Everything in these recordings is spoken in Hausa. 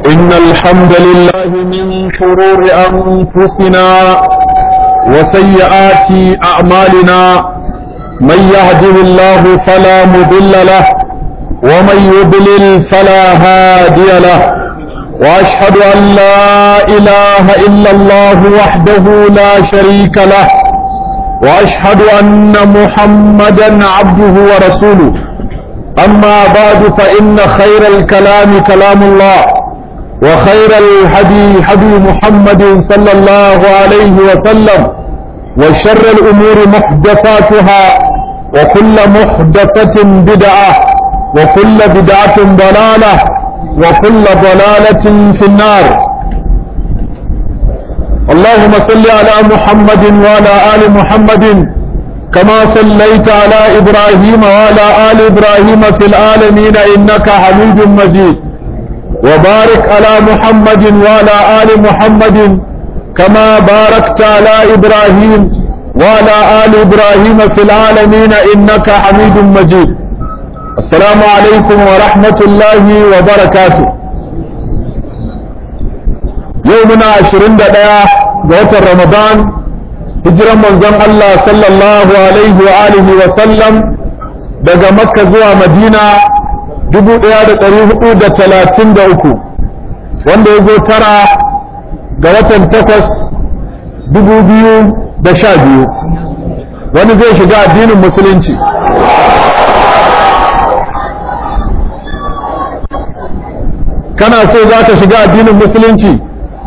إن الحمد لله من شرور أنفسنا وسيئات أعمالنا من يهده الله فلا مضل له ومن يضلل فلا هادي له وأشهد أن لا إله إلا الله وحده لا شريك له وأشهد أن محمدا عبده ورسوله أما بعد فإن خير الكلام كلام الله وخير الهدي هدي محمد صلى الله عليه وسلم وشر الأمور محدثاتها وكل محدثة بدعة وكل بدعة ضلالة وكل ضلالة في النار اللهم صل على محمد وعلى آل محمد كما صليت على إبراهيم وعلى آل إبراهيم في العالمين إنك حميد مجيد وبارك على محمد وعلى آل محمد كما باركت على إبراهيم وعلى آل إبراهيم في العالمين إنك حميد مجيد السلام عليكم ورحمة الله وبركاته يومنا عشرين دقيقة جوة رمضان هجرا من زم الله صلى الله عليه وآله وسلم daga makka zuwa madina dubu ɗaya da ɗari hudu da talatin da uku wanda ya zo tara ga watan takwas dubu biyu da sha biyu wani zai shiga addinin musulunci kana so za ka shiga addinin musulunci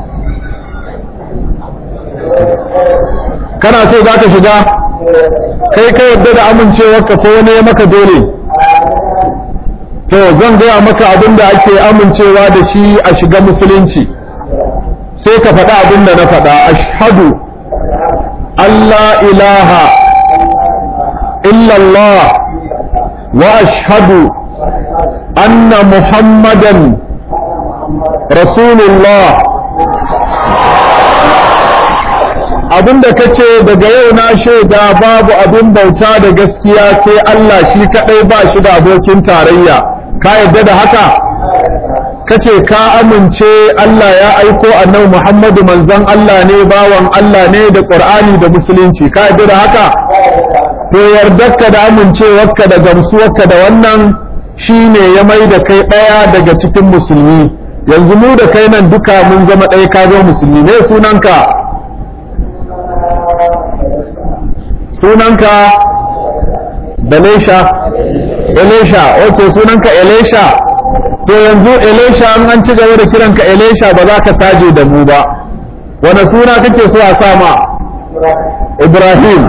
kana so za ka shiga kai ka yadda da amincewarka ko wani ya maka dole to zan gaya maka abin da ake amincewa da shi a shiga musulunci sai ka faɗa abin da na faɗa ashhadu Allah ilaha illallah wa ashhadu anna muhammadan rasulullah abinda ka ce daga yau na shaida babu abin bauta da gaskiya sai Allah shi kaɗai ba shi da abokin tarayya ka yadda da haka ka ce ka amince Allah ya aiko annabi Muhammadu manzon Allah ne bawan Allah ne da Qur'ani da musulunci ka yadda da haka to yardarka da amincewarka da gamsuwarka da wannan shine ya mai da kai ɗaya daga cikin musulmi yanzu mu da kai nan duka mun zama ɗaya ka zo musulmi ne sunanka sunanka Dalesha Elisha ok sunanka Elisha to yanzu Elisha an an ci gaba da kiranka Elisha ba za ka saje da mu ba wani suna kake so a sama Ibrahim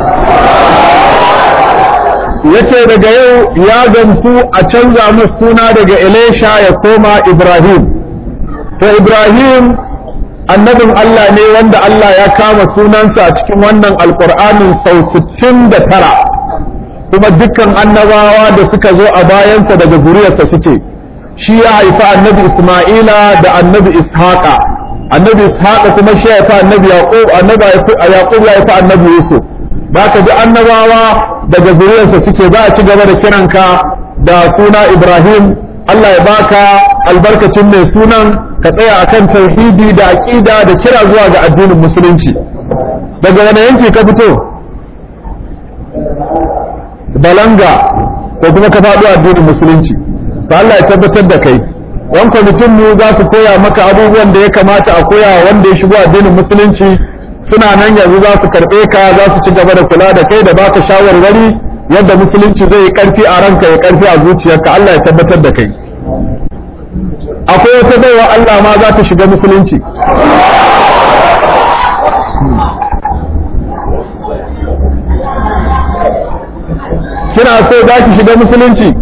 yace daga yau ya gamsu a canza masa suna daga Elisha ya koma Ibrahim to Ibrahim annabin Allah ne wanda Allah ya kama sunansa a cikin wannan alkur'anin sau 69 kuma dukkan annabawa da suka zo a bayansa daga zuriyarsa suke shi ya haifi annabi Isma'ila da annabi Ishaqa annabi Ishaqa kuma shi ya haifi annabi Yaqub annabi Yaqub ya haifi annabi Yusuf ba ka ji annabawa daga zuriyarsa suke za a ci gaba da kiranka da suna Ibrahim Allah ya baka albarkacin mai sunan ka tsaya akan tauhidi da aqida da kira zuwa ga addinin musulunci daga wani yanki ka fito balanga ko kuma ka faɗo addinin musulunci to Allah ya tabbatar da kai yan kwamitin mu za su koya maka abubuwan da ya kamata a koya wanda ya shigo addinin musulunci suna nan yanzu za su karɓe ka za su ci gaba da kula da kai da baka shawarwari yadda musulunci zai yi ƙarfi a ranka ya ƙarfi a zuciyarka Allah ya tabbatar da kai akwai wata baiwa Allah ma za ta shiga musulunci kina so za ki shiga musulunci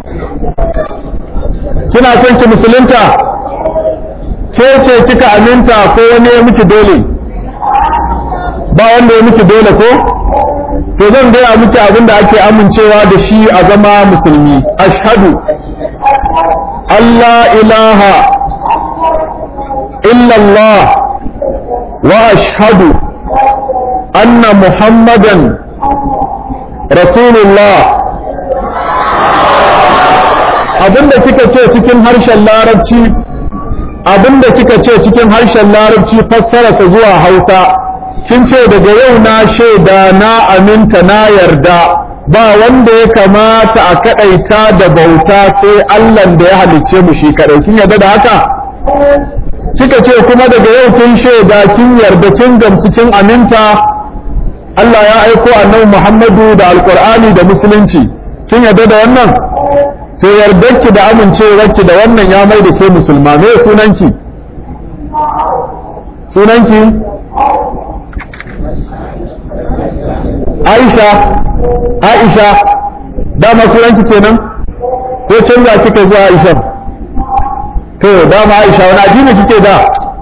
kina son ki musulunta ke ce kika aminta ko wani ya miki dole ba wanda ya miki dole ko to zan gaya miki abin da ake amincewa da shi a zama musulmi ashhadu Allah ilaha illallah wa ashhadu anna muhammadan rasulullah abinda kika ce cikin harshen larabci abinda kika ce cikin harshen larabci fassararsa zuwa hausa kin ce daga yau na shaida na aminta na yarda ba wanda ya kamata a kadaita da bauta sai Allah da ya halicce mu shi kadai kin yarda da haka kika ce kuma daga yau kin shaida kin yarda kin gamsu kin aminta Allah ya aiko annabi Muhammadu da Alƙur'ani da musulunci kin yarda da wannan to yardarki da amincewarki da wannan ya mai da ke musulma me sunanki sunanki Aisha Aisha dama sunanki kenan ko canza kika zuwa Aisha to dama Aisha wani addini kike da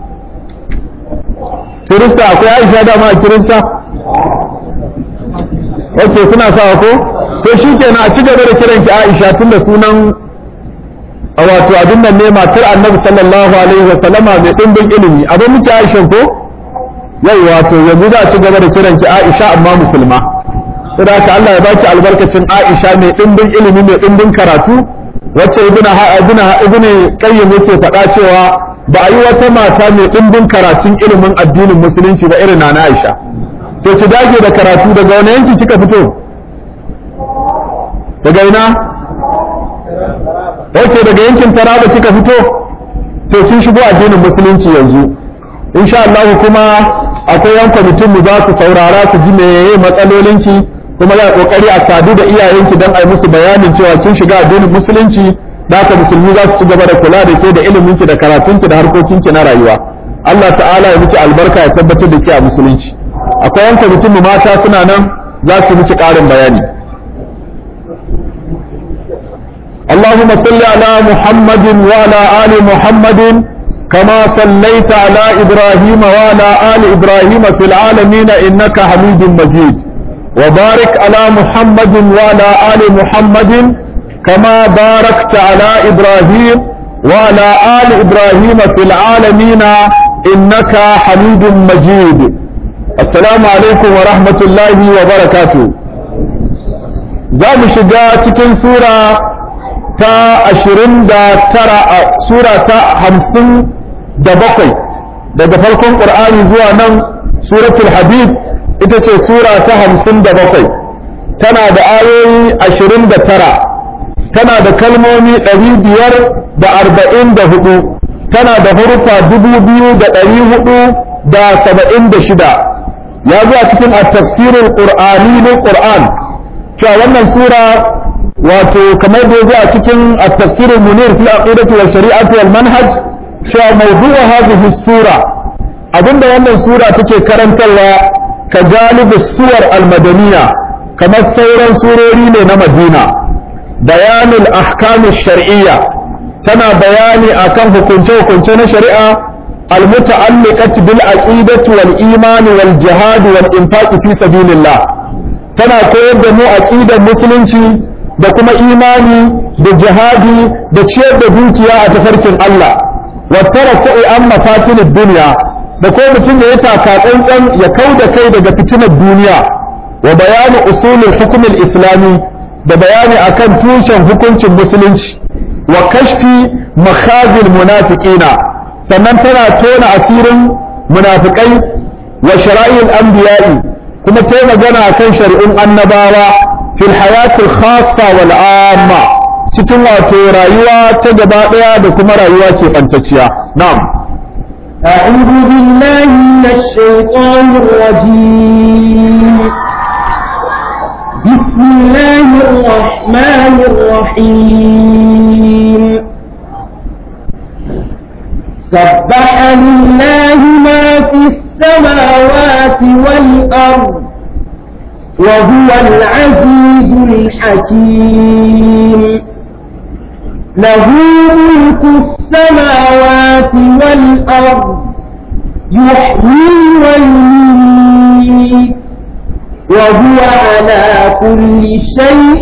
Kirista akwai Aisha dama a Kirista ok suna sawa ko to shi kenan a ci gaba da kiran ki Aisha tunda sunan wato abin nan ne matar Annabi sallallahu alaihi wa sallama mai dimbin ilimi abin muke Aisha ko yau wato yanzu za a ci gaba da kiran ki Aisha amma musulma saboda haka Allah ya baki albarkacin Aisha mai dimbin ilimi mai dimbin karatu wacce ibn ibn ibn qayyim yake faɗa cewa ba a yi wata mata mai dimbin karatun ilimin addinin musulunci ba irin na Aisha to ki dage da karatu daga wani yanki kika fito daga ina ok daga yankin taraba kika fito to kin shigo addinin musulunci yanzu insha Allah kuma akwai yan kwamitin mu za su saurara su ji meye matsalolinki kuma za kokari a sadu da iyayenki don a yi musu bayanin cewa kin shiga addinin musulunci da haka musulmi za su ci gaba da kula da ke da iliminki da karatunki da harkokinki na rayuwa Allah ta'ala ya miki albarka ya tabbatar da ke a musulunci akwai yan kwamitin mu mata suna nan za su miki ƙarin bayani اللهم صل على محمد وعلى آل محمد كما صليت على إبراهيم وعلى آل إبراهيم في العالمين إنك حميد مجيد وبارك على محمد وعلى آل محمد كما باركت على إبراهيم وعلى آل إبراهيم في العالمين إنك حميد مجيد السلام عليكم ورحمة الله وبركاته زام شجاع تكن سورة ta ashirin da tara a sura ta hamsin da bakwai daga farkon ƙur'ani zuwa nan suratul habib ita ce sura ta hamsin da bakwai tana da ayoyi ashirin da tara tana da kalmomi ɗari biyar da arba'in da hudu tana da hurufa dubu biyu da ɗari hudu da saba'in da shida ya zuwa cikin a tafsirin ƙur'ani na ƙur'an cewa wannan sura wato kamar da yazo a cikin at-tafsir munir fi aqidati wa shari'ati wal manhaj cewa mawdu'u hadhihi sura abinda wannan sura take karantarwa ka galibi suwar al-madaniya kamar sauran surori ne na Madina bayanul ahkam shar'iyya tana bayani akan hukunce hukunce na shari'a المتعلقة بالعقيدة والإيمان والجهاد والإنفاق في سبيل الله تنا كوير دمو عقيدة مسلمين da kuma imani da jihadi da ciyar da dukiya a tafarkin Allah wa taraku'i an mafatinin duniya da ko mutum ya yi taka tsantsan ya kau da kai daga fitinar duniya wa bayani usulul hukumin islami da bayani akan tushen hukuncin musulunci wa kashfi makhazil munafiqina sannan tana tona asirin munafikai wa shara'il anbiya'i kuma ta magana akan shari'un annabawa في الحياة الخاصة والعامة cikin wato rayuwa ta gaba ɗaya da kuma rayuwa ke ɓantacciya na'am أعوذ بالله من الشيطان الرجيم بسم الله الرحمن الرحيم سبح لله ما في السماوات والأرض وهو العزيز الحكيم له ملك السماوات والأرض يحيي ويميت وهو على كل شيء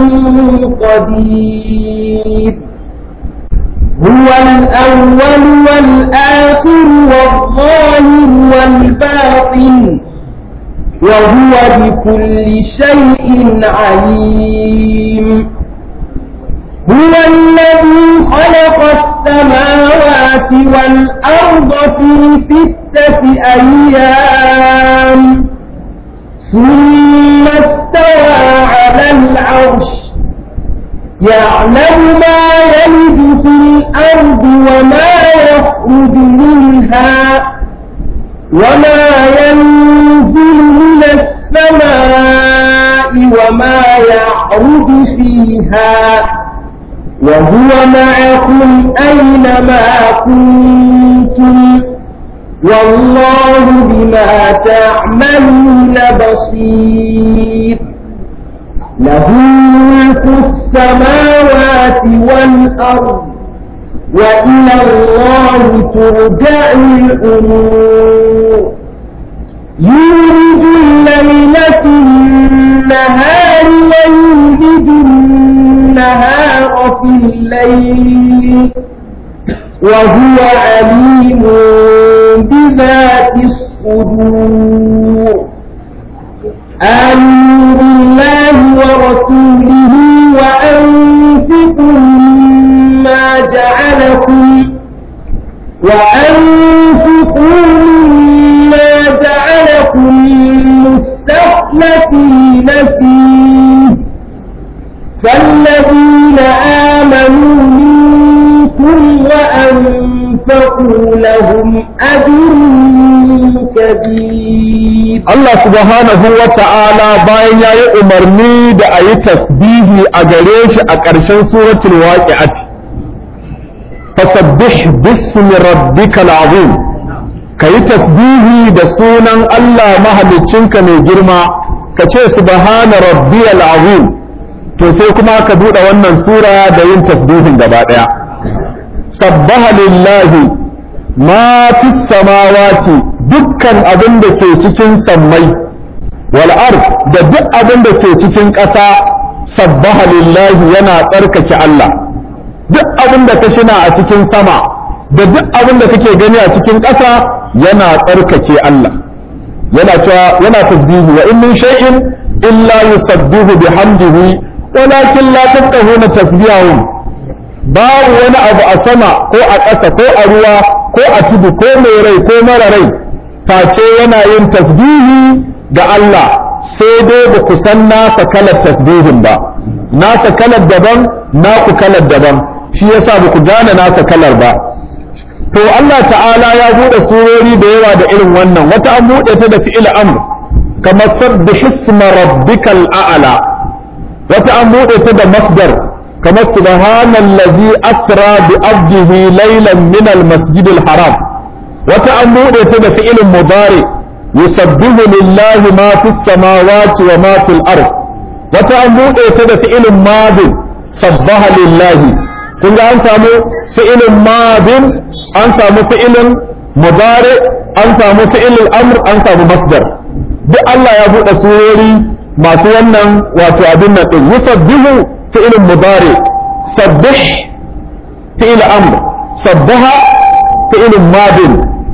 قدير هو الأول والآخر والظاهر والباطن وهو بكل شيء عليم هو الذي خلق السماوات والأرض في ستة أيام ثم استوى على العرش يعلم ما يلد في الأرض وما يخرج منها وما ينزل من السماء وما يعرج فيها وهو معكم أينما كنتم والله بما تعملون بصير له ملك السماوات والأرض وإلى الله ترجع الأمور يولد الليل في النهار ويولد النهار في الليل وهو عليم بذات الصدور آمنوا بالله ورسوله وأنفقوا مما جعلكم وأنفقوا مما جعلكم مستخلفين فيه فالذين آمنوا منكم وأنفقوا لهم أجر كبير Allah subhanahu wa ta'ala bayan ya yi umarni da a yi tasbihi a gare shi a ƙarshen suratul waqi'ati fasabbih bismi rabbikal azim ka yi tasbihi da sunan Allah mahaliccinka mai girma ka ce subhana rabbiyal azim to sai kuma ka buɗe wannan sura da yin tasbihin gaba ɗaya sabbaha lillahi ma fi samawati dukkan abin da ke cikin sammai wal ard da duk abin da ke cikin ƙasa sabbaha lillahi yana tsarkake Allah duk abin da ka shina a cikin sama da duk abin da kake gani a cikin ƙasa yana tsarkake Allah yana cewa yana tasbihi wa in min shay'in illa yusabbihu bihamdihi walakin la tafqahuna tasbihahum babu wani abu a sama ko a ƙasa ko a ruwa ko a tudu ko mai rai ko mara rai face yana yin tasbihi ga Allah sai dai ba ku san nasa kalar tasbihin ba nasa kalar daban naku kalar daban shi yasa ba ku gane nasa kalar ba to Allah ta'ala ya buɗe surori da yawa da irin wannan wata an buɗe ta da fi'il amr kamar sabbih isma rabbikal a'la wata an buɗe ta da masdar kamar subhanallazi asra bi abdihi laylan min al-masjidil haram wata an buɗe ta da fi'ilin mudari yusabbihu lillahi ma fis samawati wa ma fil ard wata an buɗe ta da fi'ilin madin sabbaha lillahi kun ga an samu fi'ilin madin an samu fi'ilin mudari an samu fi'ilin amr an samu masdar duk Allah ya buɗe surori masu wannan wato abin nan din yusabbihu fi'ilin mudari sabbih fi'il amr sabbaha fi'ilin madin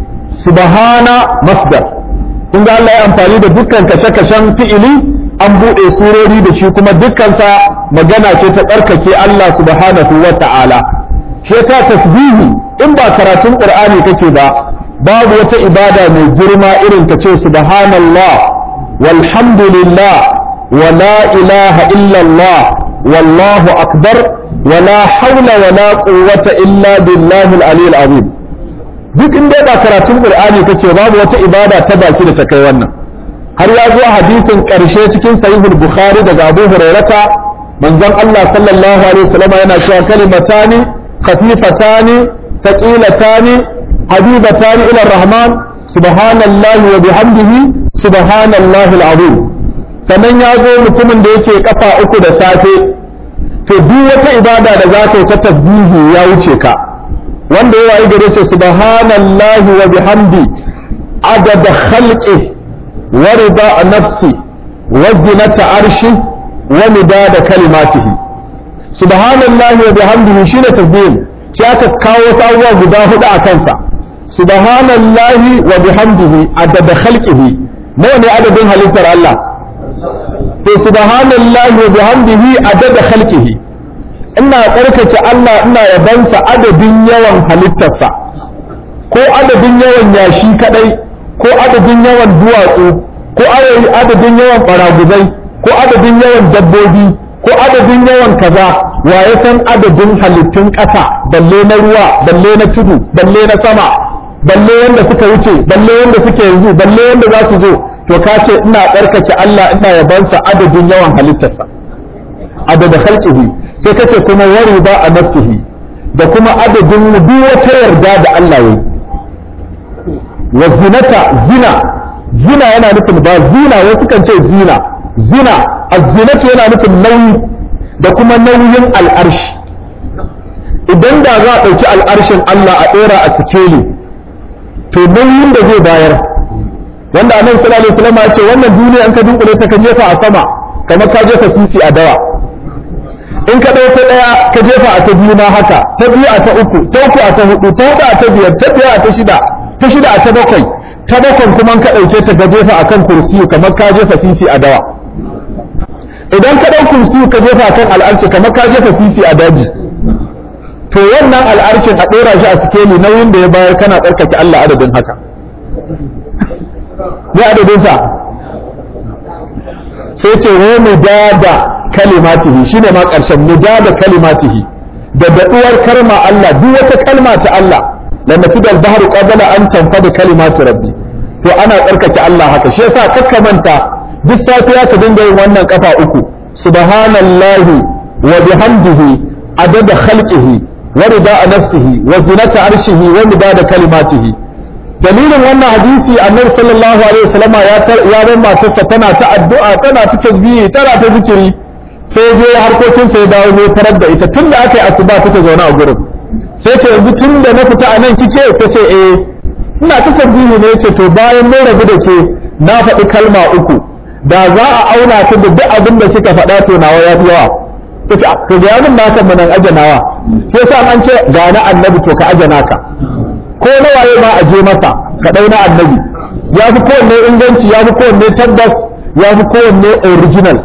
subhana masdar kun ga Allah ya amfani da dukkan kashe-kashen fi'ili an buɗe surori da shi kuma dukkansa magana ce ta tsarkake Allah subhanahu wa ta'ala shi ta tasbihi in ba karatun qur'ani kake ba babu wata ibada mai girma irin ka ce subhanallah walhamdulillah wa la ilaha illallah wallahu akbar wa la hawla wa la quwwata illa billahi al-aliyyil azim duk in dai ba karatun qur'ani kake babu wata ibada ta baki da ta kai wannan har ya zo hadisin karshe cikin sahihul bukhari daga abu hurairata manzon Allah sallallahu alaihi wasallam yana cewa kalimatani khafifatani thaqilatani habibatani ila rahman subhanallahi wa bihamdihi subhanallahi alazim sannan ya zo mutumin da yake kafa uku da safe to duk wata ibada da za ka yi ta tasbihi ya wuce ka wanda ya yi gare ce subhanallahi wa bihamdi adada khalqi wa rida nafsi wa zinata arshi wa midada kalimatihi subhanallahi wa bihamdihi shine tasbih sai aka kawo sabuwa guda hudu a kansa subhanallahi wa bihamdihi adada khalqihi nawa ne adadin halittar Allah to subhanallahi wa bihamdihi adada khalqihi ina tsarkake Allah ina yabansa adadin yawan halittarsa ko adadin yawan yashi kadai ko adadin yawan duwatsu ko adadin yawan baraguzai ko adadin yawan dabbobi ko adadin yawan kaza wa ya san adadin halittun ƙasa balle na ruwa balle na tudu balle na sama balle wanda suka wuce balle wanda suke yanzu balle wanda za su zo to ka ce ina tsarkake Allah ina yabansa adadin yawan halittarsa adadin khalqihi sai kace kuma wari ba a nafsihi da kuma adadin duk wata yarda da Allah yayi wa zinata zina zina yana nufin ba zina wasu kan ce zina zina az-zinatu yana nufin nauyi da kuma nauyin al'arshi idan da za a ɗauki al'arshin Allah a ɗora a sikeli to nauyin da zai bayar wanda annabi sallallahu alaihi wasallam ya ce wannan duniya an ka dunkule ta ka jefa a sama kamar ka jefa sisi a dawa in ka ɗauka ɗaya ka jefa a ta biyu ma haka ta biyu a ta uku ta uku a ta hudu ta hudu a ta biyar ta biyar a ta shida ta shida a ta bakwai ta bakwai kuma ka ɗauke ta ka jefa akan kursiyu kamar ka jefa sisi a dawa idan ka ɗau kursiyu ka jefa akan al'arshi kamar ka jefa sisi a daji to wannan al'arshin a ɗora shi a sikeli nauyin da ya bayar kana tsarkake Allah adadin haka ya adadin sa sai ce wa mudada kalimatihi shine ma ƙarshen mudada kalimatihi da daɗuwar kalma Allah duk wata kalma ta Allah la nafida al-bahru qabla an tanfada kalimatu rabbi to ana tsarkake Allah haka shi yasa kakka manta duk safiya ka dinga yin wannan kafa uku subhanallahi wa bihamdihi adada khalqihi wa rida nafsihi wa zinata arshihi wa midada kalimatihi dalilin wannan hadisi annabi sallallahu alaihi wasallam ya ya bar matarsa tana ta addu'a tana ta tasbihi tana ta zikiri sai je harkokin sai dawo ne farar da ita tunda aka yi asuba take zaune a gurin sai ce yanzu tunda na fita a nan kike ta ce eh ina ta tasbihi ne ce to bayan mun rabu da ke na faɗi kalma uku da za a auna ta da duk abin da kika faɗa to nawa ya fi yawa ta ce to ga yamin naka manan ajanawa sai sa an ce ga na annabi to ka ajana ka ko na waye ma a je masa ka ɗau na annabi ya fi kowanne inganci ya fi kowanne tabbas ya fi kowanne original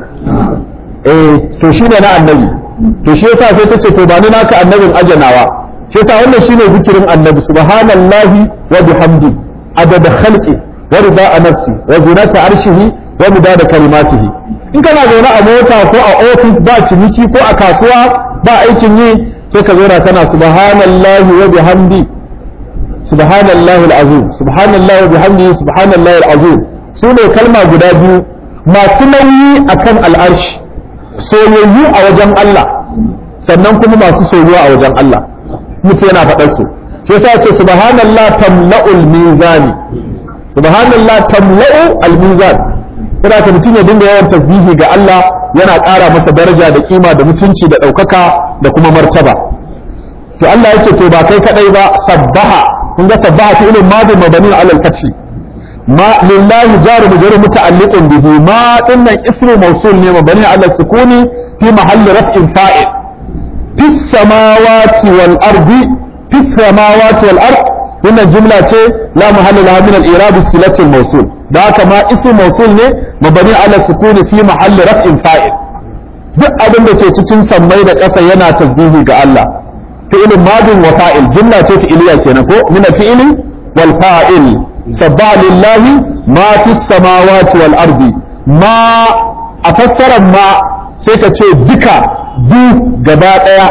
eh to shine na annabi to shi yasa sai ta ce to ba ni naka annabin ajanawa shi yasa wannan shine zikirin annabi subhanallahi wa bihamdi adada khalqi wa rida nafsi wa zinata arshihi wa midada kalimatihi in kana zaune a mota ko a ofis ba ciniki ko a kasuwa ba aikin yi sai ka zauna kana subhanallahi wa bihamdi subhanallahi alazim subhanallahi wa bihamdihi subhanallahi alazim su ne kalma guda biyu masu nauyi akan al'arshi soyayyu a wajen Allah sannan kuma masu soyuwa a wajen Allah mutu yana faɗar su sai ta ce subhanallah tamla'ul mizani subhanallah tamla'u al-mizan kada ka mutum ya dinga yawan tasbihi ga Allah yana ƙara masa daraja da kima da mutunci da ɗaukaka da kuma martaba to Allah yace to ba kai kadai ba sabbaha kun ga sabbaha fi ilmin madi mabani ala al-fath ma lillahi jaru mujru muta'alliqun bihi ma dinnan ismu mawsul ne mabani ala sukuni fi mahalli raf'in fa'il fi samawati wal ardi fi samawati wal ard wannan jumla ce la mahalla laha min al-i'rab silati al-mawsul da haka ma ismu mawsul ne mabani ala sukuni fi mahalli raf'in fa'il duk abin da ke cikin sammai da ƙasa yana tasbihi ga Allah fi'il madin wa fa'il jumla ce fi'iliya kenan ko min al-fi'li wal fa'il sabba lillahi ma fi samawati wal ardi ma a fassarar ma sai ka ce duka du gaba daya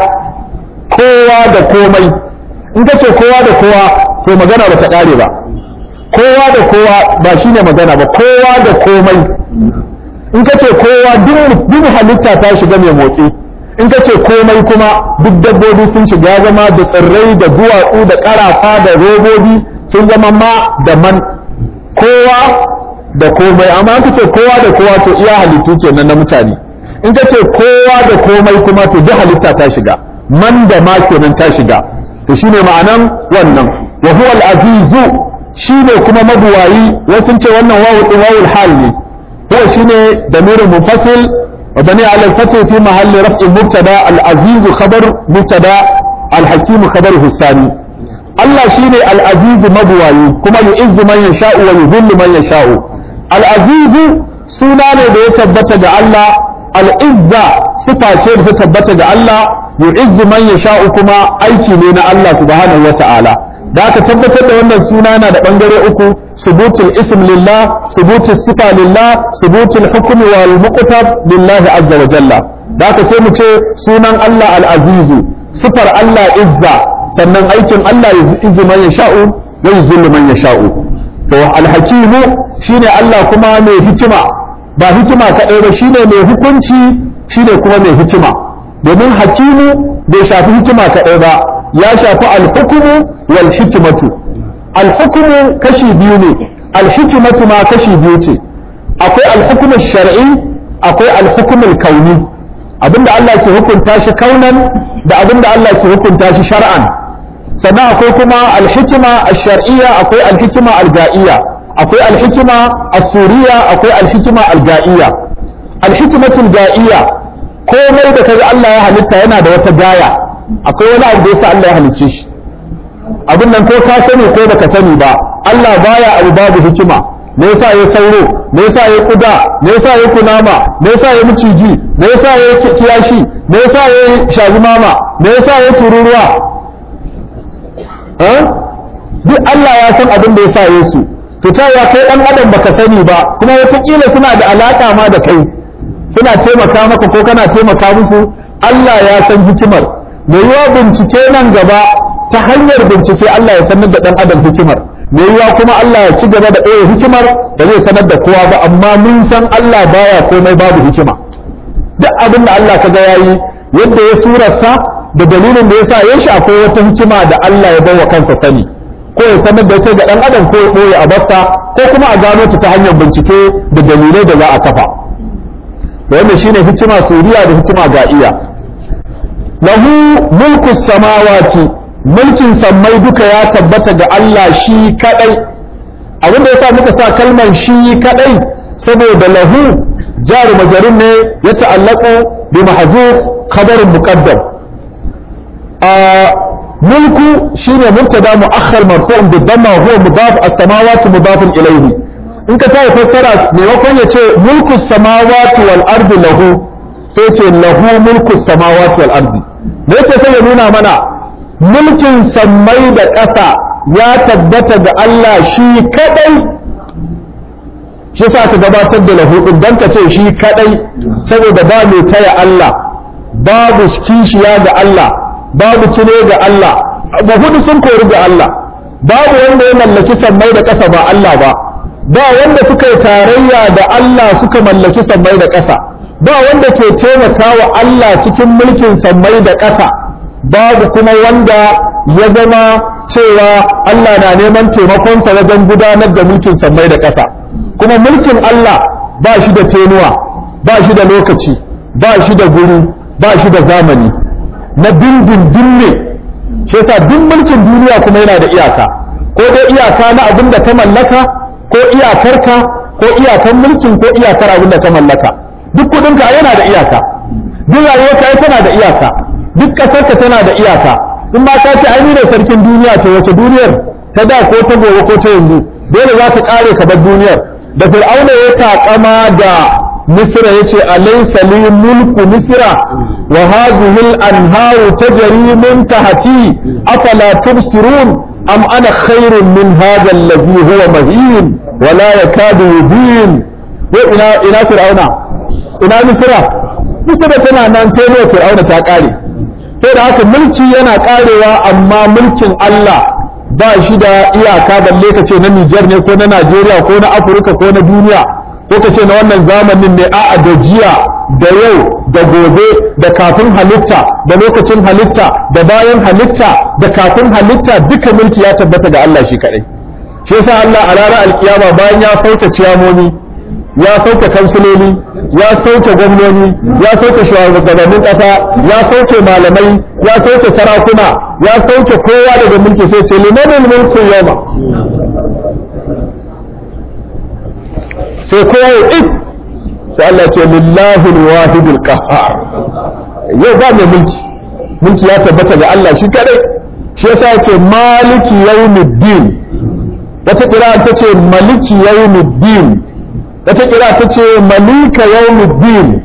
kowa da komai in ka ce kowa da kowa to magana ba ta kare ba kowa da kowa ba shine magana ba kowa da komai in ka ce kowa duk halitta ta shiga mai motsi in ka ce komai kuma duk dabbobi sun shiga zama da tsirrai da duwatsu da karafa da robobi sun zama ma da man kowa da komai amma in ka ce kowa da kowa to iya halittu kenan na mutane in ka ce kowa da komai kuma to duk halitta ta shiga man da ma kenan ta shiga to shine ma'anan wannan wa huwa al-azizu shine kuma mabuwayi wasu ce wannan wawu din wawul hal ne huwa shine damirun munfasil وبني على الفتح في محل رفع مبتدا العزيز خبر مبتدا الحكيم خبره الثاني الله شيني العزيز مبواي كما يعز من يشاء ويذل من يشاء العزيز suna ne da ya tabbata ga Allah al-izza sifa ce da ta tabbata ga Allah yu'izzu man yasha'u kuma aiki ne na Allah subhanahu wata'ala da aka tabbatar da wannan suna na da bangare uku subutul ism lillah subutul sifa lillah subutul hukmi wal muqtab lillahi azza wa jalla da aka sai mu ce sunan Allah al-azizu sifar Allah izza sannan aikin Allah yu'izzu man yasha'u wa yuzillu man yasha'u to al-hakimu shine Allah kuma mai hikima ba hikima kaɗai ba shine mai hukunci shine kuma mai hikima domin hakimu bai shafi hikima kaɗai ba ya shafi alhukumu wal hikimatu alhukumu kashi biyu ne alhikimatu ma kashi biyu ce akwai alhukumu shar'i akwai alhukumu kauni abinda Allah ke hukunta shi kaunan da abinda Allah ke hukunta shi shar'an sannan akwai kuma alhikima ash-shar'iyya akwai alhikima al-ga'iyya akwai alhikima as-suriyya akwai alhikima al-ga'iyya alhikimatul ga'iyya komai da kaga Allah ya halitta yana da wata gaya akwai wani abu da yasa Allah ya halicce shi abin nan ko ka sani ko baka sani ba Allah baya abu babu hikima me yasa ya sauro me yasa ya kuda me yasa ya kunama me yasa ya miciji me yasa ya kiyashi me yasa ya shagumama me yasa ya tururuwa duk Allah ya san abin da yasa ya su to ta ya kai dan adam baka sani ba kuma wataƙila suna da alaka ma da kai suna taimaka maka ko kana taimaka musu Allah ya san hikimar mai yiwa bincike nan gaba ta hanyar bincike Allah ya sanar da dan adam hikimar mai yiwa kuma Allah ya ci gaba da ɗaya hikimar da zai sanar da kowa ba amma mun san Allah baya komai babu hikima duk abin da Allah kaga yayi yadda ya surarsa da dalilin da yasa ya shi akwai wata hikima da Allah ya bawa kansa sani ko ya sanar da ita ga dan adam ko ya ɓoye a barsa ko kuma a gano ta ta hanyar bincike da dalilai da za a kafa wannan shine hikima suriya da hikima ga'iya lahu mulku samawati mulkin sammai duka ya tabbata ga Allah shi kadai abin da yasa muka sa kalmar shi kadai saboda lahu jaru majarin ne ya ta'allaqu bi mahzuf khabarin muqaddam a mulku shine mubtada mu'akhkhar marfu'un bi dhamma huwa mudaf as-samawati mudafun ilayhi in ka tayi fassara maimakon ya ce mulku samawati wal ardi lahu sai ce lahu mulku samawati wal ardi da yake sai ya nuna mana mulkin sammai da ƙasa ya tabbata ga Allah shi kadai shi sa ka gabatar da lahu din dan ka ce shi kadai saboda ba mai taya Allah babu kishiya ga Allah babu kine ga Allah ba hudu sun kori ga Allah babu wanda ya mallaki sammai da ƙasa ba Allah ba ba wanda suka yi tarayya da Allah suka mallaki sammai da ƙasa ba wanda ke taimaka wa Allah cikin mulkin sammai da ƙasa babu kuma wanda ya zama cewa Allah na neman taimakonsa wajen gudanar da mulkin sammai da ƙasa kuma mulkin Allah ba shi da tenuwa ba shi da lokaci ba shi da guri ba shi da zamani na dindindin ne shi yasa duk mulkin duniya kuma yana da iyaka ko dai iyaka na abin da ka mallaka ko iyakarka ko iyakan mulkin ko iyakar abin da ka mallaka duk kudinka yana da iyaka duk rayuwarka ai tana da iyaka duk ƙasarka tana da iyaka in ma ka ce ai ni ne sarkin duniya to wace duniyar ta da ko ta gobe ko ta yanzu dole za ta kare ka bar duniyar da fir'auna ya taƙama da misra yace alaysa li mulku misra wa hadhihi al-anharu tajri min tahti afala tubsirun am ana khairun min hadha alladhi huwa mahin wa la yakadu yubin wa ina ina fir'auna ina misra misra tana nan sai fir'auna ta kare sai da haka mulki yana karewa amma mulkin Allah ba shi da iyaka balle ka ce na Nijar ne ko na Najeriya ko na Afirka ko na duniya ko ka ce na wannan zamanin ne a'a da jiya da yau da gobe da kafin halitta da lokacin halitta da bayan halitta da kafin halitta duka mulki ya tabbata ga Allah shi kadai shi yasa Allah a ranar alkiyama bayan ya sauke ciyamomi ya sauke kansiloli ya sauke gwamnoni ya sauke shugabannin ƙasa ya sauke malamai ya sauke sarakuna ya sauke kowa daga mulki sai ce limanin mulkin yama sai kowa ya ik sai Allah ce lillahi wahidul qahhar yau ba mai mulki mulki ya tabbata ga Allah shi kadai shi yasa ya ce maliki yawmiddin wata kira ta ce maliki yawmiddin wata kira ta ce malika yawmuddin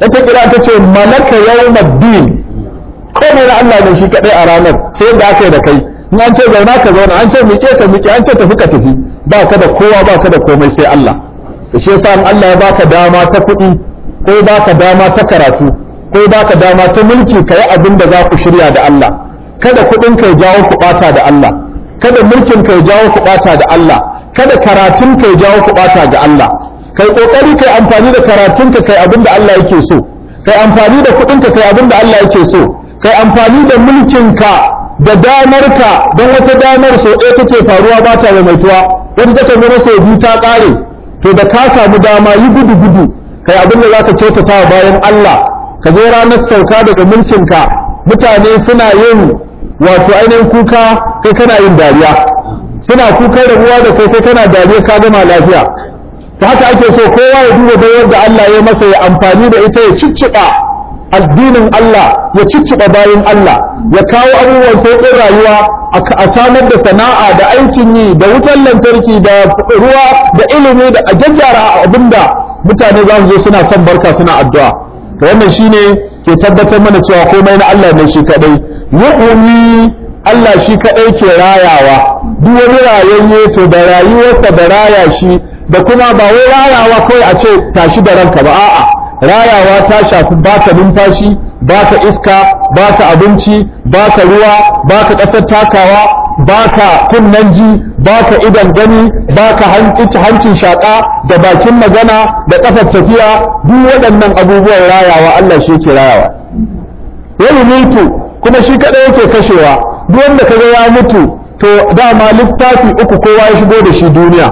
ita kira ta ce malaka yawmaddin komai na Allah ne shi kadai a ranar sai da aka yi da kai in an ce zauna ka zauna an ce miƙe ka miƙe an ce tafi ka tafi ba ka da kowa ba ka da komai sai Allah da shi yasa in Allah ya baka dama ta kuɗi ko baka dama ta karatu ko baka dama ta mulki ka yi abin da za ku shirya da Allah kada kuɗin ka ya jawo ku ɓata da Allah kada mulkin ka ya jawo ku ɓata da Allah kada karatun ka ya jawo ku ɓata da Allah kai kokari kai amfani da karatun ka kai abin da Allah yake so kai amfani da kuɗin ka kai abin da Allah yake so kai amfani da mulkin ka da damar ka don wata damar so ɗaya take faruwa ba ta maimaituwa wata take zama sau biyu ta ƙare to da ka samu dama yi gudu gudu kai abin da zaka kyautata wa bayan Allah ka zo ranar sauka daga mulkin ka mutane suna yin wato ainihin kuka kai kana yin dariya suna kukan rabuwa da kai kai kana dariya ka gama lafiya ta haka ake so kowa ya duba bayar da Allah ya masa ya amfani da ita ya cicciɓa addinin Allah ya cicciɓa bayan Allah ya kawo abubuwan sauƙin rayuwa a samar da sana'a da aikin yi da wutar lantarki da ruwa da ilimi da a jajjara abinda mutane za su zo suna son barka suna addu'a to wannan shine ke tabbatar mana cewa komai na Allah ne shi kadai yu'mi Allah shi kadai ke rayawa duk wani rayayye to da rayuwarsa da raya shi da kuma ba wai rayawa kawai a ce tashi da ranka ba a'a rayawa ta shafi baka numfashi baka iska baka abinci baka ruwa baka ƙasar takawa baka kunnen ji baka idan gani baka hancin shaƙa da bakin magana da ƙafar tafiya duk waɗannan abubuwan rayawa Allah shi ke rayawa wani mutu kuma shi kaɗai yake kashewa duk wanda kaga ya mutu to dama littafi uku kowa ya shigo da shi duniya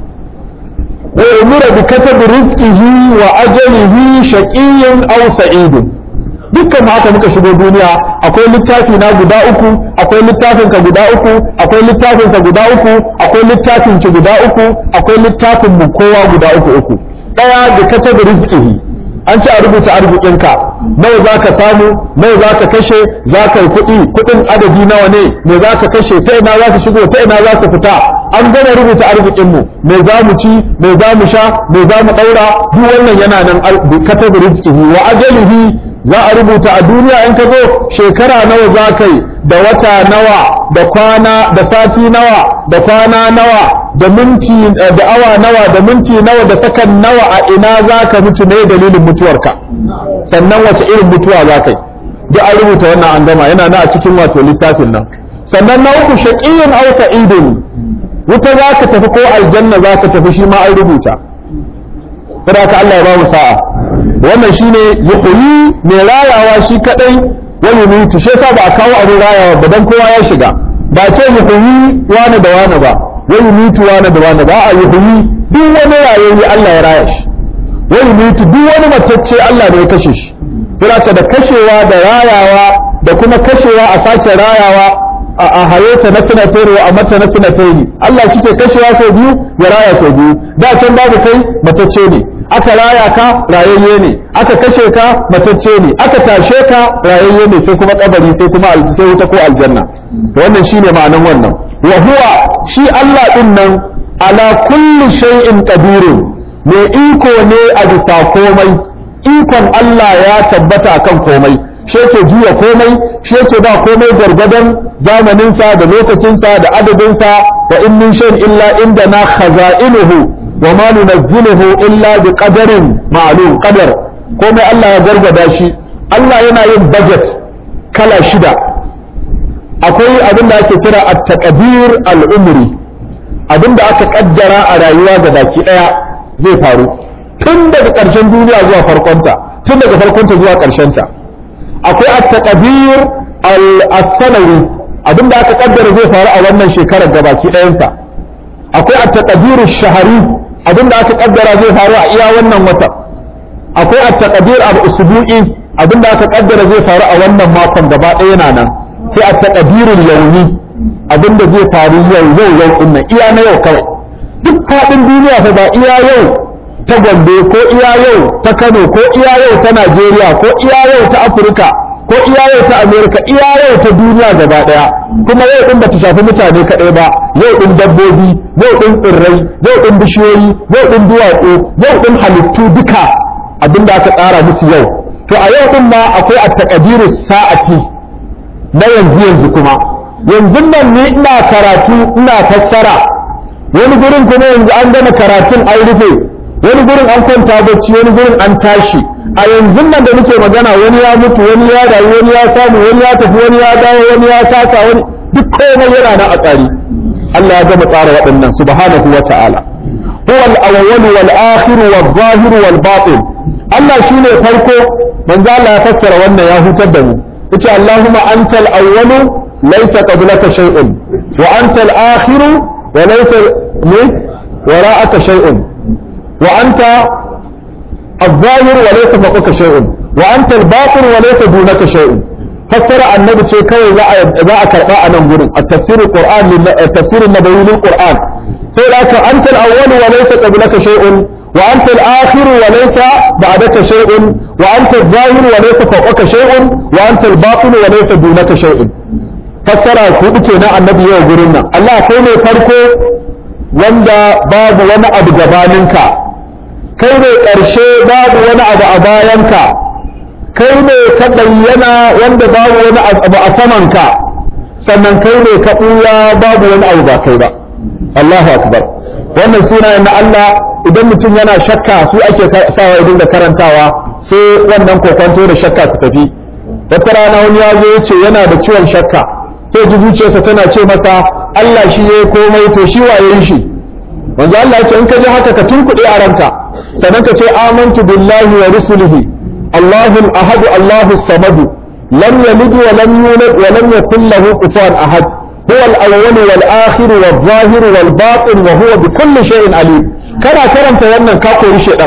وأمر بكتب رزقه وأجله شقي أو سعيد dukkan haka muka shigo duniya akwai littafi na guda uku akwai littafin ka guda uku akwai littafin ka guda uku akwai littafin ki guda uku akwai littafin mu kowa guda uku uku daya da katab rizqihi an ce a rubuta arzikinka nawa za ka samu nawa za ka kashe za ka yi kuɗi kuɗin adadi nawa ne me za ka kashe ta ina za ka shigo ta ina za ka fita an gama rubuta arzikinmu me za mu ci me za mu sha me za mu ɗaura duk wannan yana nan katab rizqihi wa ajalihi za a rubuta a duniya in ka zo shekara nawa za ka yi da wata nawa da kwana da sati nawa da kwana nawa da minti da awa nawa da minti nawa da sakan nawa a ina za ka mutu ne dalilin mutuwarka sannan wace irin mutuwa za ka yi duk an rubuta wannan an gama yana na a cikin wato littafin nan sannan na uku shaqiyyun aw sa'idun wuta za ka tafi ko aljanna za ka tafi shi ma an rubuta saboda ka Allah ya ba mu sa'a wannan shine yuhyi mai rayawa shi kadai wani mutu shi yasa ba a kawo abin rayawa ba dan kowa ya shiga ba ce yuhyi wani da wani ba wani mutu wani da wani ba a yuhyi duk wani rayayye Allah ya raya shi wani mutu duk wani matacce Allah ne ya kashe shi saboda da kashewa da rayawa da kuma kashewa a sake rayawa a hayata na sinatari a mata na sinatari Allah shi ke kashewa sau biyu ya raya sau biyu da can babu kai matacce ne aka raya ka rayayye ne aka kashe ka matacce ne aka tashe ka rayayye ne sai kuma kabari sai kuma sai wuta ko aljanna to wannan shine ma'anan wannan wa huwa shi Allah din nan ala kulli shay'in qadirun mai iko ne a bisa komai ikon Allah ya tabbata kan komai shi yake juya komai shi yake ba komai gwargwadon zamaninsa da lokacinsa da adadinsa wa in min shay'in illa inda na khaza'inuhu wa ma nunazziluhu illa bi qadarin ma'lum qadar komai Allah ya gargada shi Allah yana yin budget kala shida akwai abin da ake kira at-taqdir al-umri abin da aka kaddara a rayuwa ga baki daya zai faru tun daga ƙarshen duniya zuwa farkonta tun daga farkonta zuwa ƙarshenta akwai at-taqdir al-sanawi abin da aka kaddara zai faru a wannan shekarar ga baki ɗayansa akwai at-taqdir ash-shahri abin da aka kaddara zai faru a iya wannan wata akwai at-taqdir al-usbu'i abin da aka kaddara zai faru a wannan makon gaba ɗaya yana nan sai at-taqdir al-yawmi abin da zai faru yau yau yau din nan iya na yau kawai duk faɗin duniya fa ba iya yau ta Gombe ko iya yau ta Kano ko iya yau ta Najeriya ko iya yau ta Afirka ko iya yau ta Amerika iya yau ta duniya gaba daya kuma yau din bata shafi mutane kadai ba yau din dabbobi yau din tsirrai yau din bishiyoyi yau din duwatsu yau din halittu duka abinda aka tsara musu yau to a yau din ma akwai at-taqdiru sa'ati na yanzu yanzu kuma yanzu nan ni ina karatu ina fassara wani gurin kuma yanzu an gama karatun an rufe wani gurin an kwanta bacci wani gurin an tashi a yanzu nan da muke magana wani ya mutu wani ya rayu wani ya samu wani ya tafi wani ya dawo wani ya kasa wani duk komai yana nan a tsari Allah ya gama tsara waɗannan subhanahu wa ta'ala huwa al-awwal wal akhir wal zahir wal batin Allah shine farko manzo Allah ya fassara wannan ya hutar da mu yace Allahumma antal awwal laysa qablaka shay'un wa antal akhir wa laysa min wara'aka shay'un wa anta الظاهر وليس فوقك شيء وأنت الباطن وليس دونك شيء فسر النبي شيء كوي لا أكرقاء ننظر التفسير القرآن التفسير النبوي للقرآن سيلاك أنت الأول وليس قبلك شيء وأنت الآخر وليس بعدك شيء وأنت الظاهر وليس فوقك شيء وأنت الباطن وليس دونك شيء فسر كوبتنا النبي يقولنا الله كوني فرقه wanda babu wani abu gabaninka kai ne ƙarshe babu wani abu a bayanka kai ne ka bayyana wanda babu wani abu a samanka sannan kai ne ka ɓuya babu wani abu ba kai ba Allahu akbar wannan sunayen na Allah idan mutum yana shakka su ake sawa idan da karantawa sai wannan kokonto da shakka su tafi wata rana wani ya zo ce yana da ciwon shakka sai ji zuciyarsa tana ce masa Allah shi ya komai to shi waye shi wanda Allah ya ce in ka ji haka ka tunkuɗe a ranka sannan ka ce amantu billahi wa rusulihi Allahu al-ahad Allahu samad lam yalid wa lam yulad wa lam yakul lahu kufuwan ahad huwa al-awwal wal akhir wal zahir wal batin wa huwa bi kulli shay'in alim kana karanta wannan ka kori shedan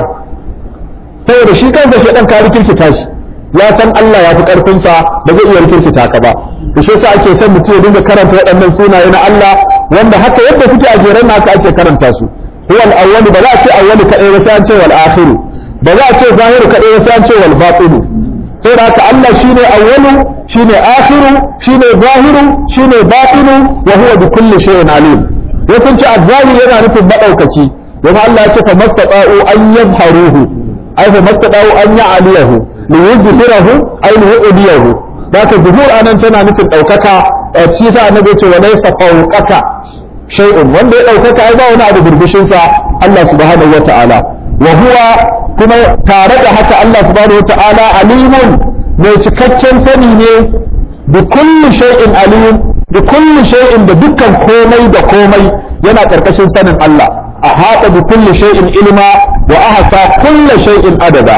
saboda shi kansa shedan ka rikirkita shi ya san Allah ya fi karfin sa ba zai iya rikirkita ka ba to shi yasa ake son mutum ya dinga karanta waɗannan sunaye na Allah wanda haka yadda suke a jeren haka ake karanta su هو الأول بلا شيء أول كأي وسان شيء والآخر بلا شيء ظاهر كأي وسان شيء والباطن سيرا الله شيني أول شيني آخر شيني ظاهر شيني باطن وهو بكل شيء عليم يكون شيء الظاهر ينا نفي مدوكتي وما الله يشوف ما استطاعوا أن يظهروه أي فما استطاعوا أن يعليه ليظهره أي ليؤذيه ذاك الظهور أنا تنا نفي الأوكاكا تشيسا النبي وليس فوقك shay'un wanda ya ɗaukaka ai ba wani abu burbushin sa Allah subhanahu wa ta'ala wa huwa kuma tare da haka Allah subhanahu wa ta'ala alimun mai cikakken sani ne bi kulli shay'in alim bi kulli shay'in da dukkan komai da komai yana karkashin sanin Allah a haɗa bi kulli shay'in ilma wa ahsa kulli shay'in adada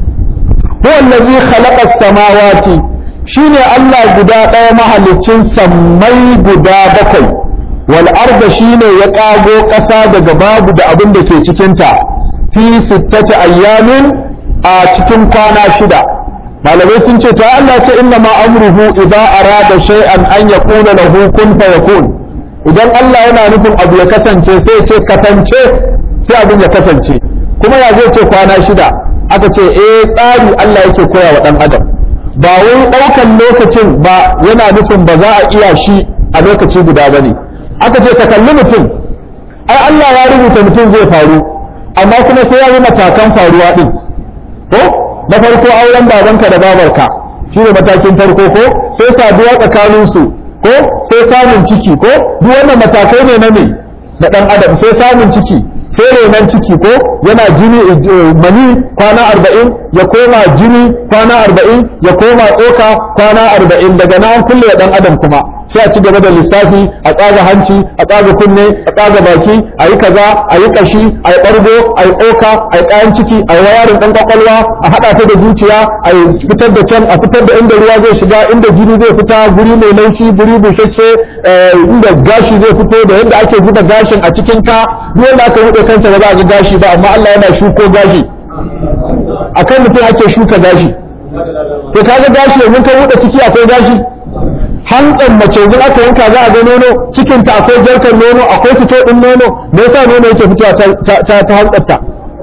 huwa allazi khalaqa as-samawati shine Allah guda ɗaya mahaliccin sammai guda bakwai wal arda shine ya kago ƙasa daga babu da abin da ke cikinta fi sittati ayyamin a cikin kwana shida malamai sun ce ta Allah ce inna ma amruhu idza arada shay'an an yaqula lahu kun fayakun idan Allah yana nufin abu ya kasance sai ce kasance sai abin ya kasance kuma ya zai ce kwana shida aka ce eh tsari Allah yake koya wa dan adam ba wai ɗaukan lokacin ba yana nufin ba za a iya shi a lokaci guda bane aka ce ka kalli mutum ai Allah ya rubuta mutum zai faru amma kuma sai ya yi matakan faruwa din ko na farko auren babanka da babarka shi ne matakin farko ko sai saduwa tsakanin su ko sai samun ciki ko duk wannan matakai ne na me na dan adam sai samun ciki sai renon ciki ko yana jini mani kwana arba'in ya koma jini kwana arba'in ya koma tsoka kwana arba'in daga nan kulle dan adam kuma sai a ci gaba da lissafi a tsaga hanci a tsaga kunne a tsaga baki a yi kaza a yi kashi a yi ɓargo a yi tsoka a yi kayan ciki a yi wayarin ɗan kwakwalwa a haɗa ta da zuciya a yi fitar da can a fitar da inda ruwa zai shiga inda jini zai fita guri mai laushi guri bushashe inda gashi zai fito da yadda ake zuba gashin a cikin ka duk wanda aka buɗe kansa ba za a ga gashi ba amma Allah yana shuko gashi akan mutum ake shuka gashi to kaga gashi yanzu ka buɗe ciki akwai gashi hantsan mace yanzu aka yanka za a ga nono cikin ta akwai jarkar nono akwai fito din nono me yasa nono yake fitowa ta ta ta hantsarta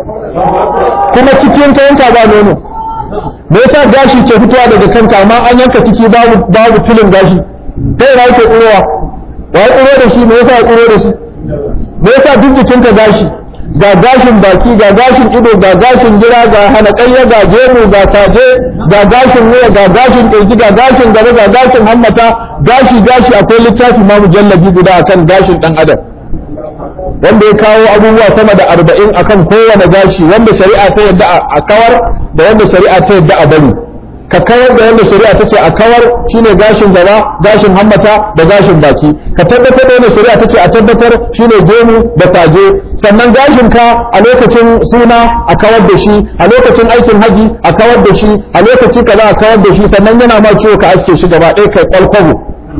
kuma cikin ka yanka ba nono me yasa gashi ke fitowa daga kanka amma an yanka ciki babu babu filin gashi ta yana yake tsirowa wa ya tsiro da shi me yasa ya tsiro da shi me yasa duk jikinka gashi ga gashin baki ga gashin ido ga gashin gira ga hanakayya ga gemu ga taje ga gashin wuya ga gashin kirji ga gashin gaba ga gashin hammata gashi gashi akwai littafi ma mujallabi guda akan gashin dan adam wanda ya kawo abubuwa sama da arba'in akan kowane gashi wanda shari'a ta yadda a kawar da wanda shari'a ta yadda a bari ka kawar da wanda shari'a ta ce a kawar shine gashin gaba gashin hammata da gashin baki ka tabbatar da wanda shari'a ta ce a tabbatar shine gemu da saje sannan gashin ka a lokacin suna a kawar da shi a lokacin aikin haji a kawar da shi a lokaci kaza a kawar da shi sannan yana ma ciwo ka aske shi gaba ɗaya kai kwalkwabo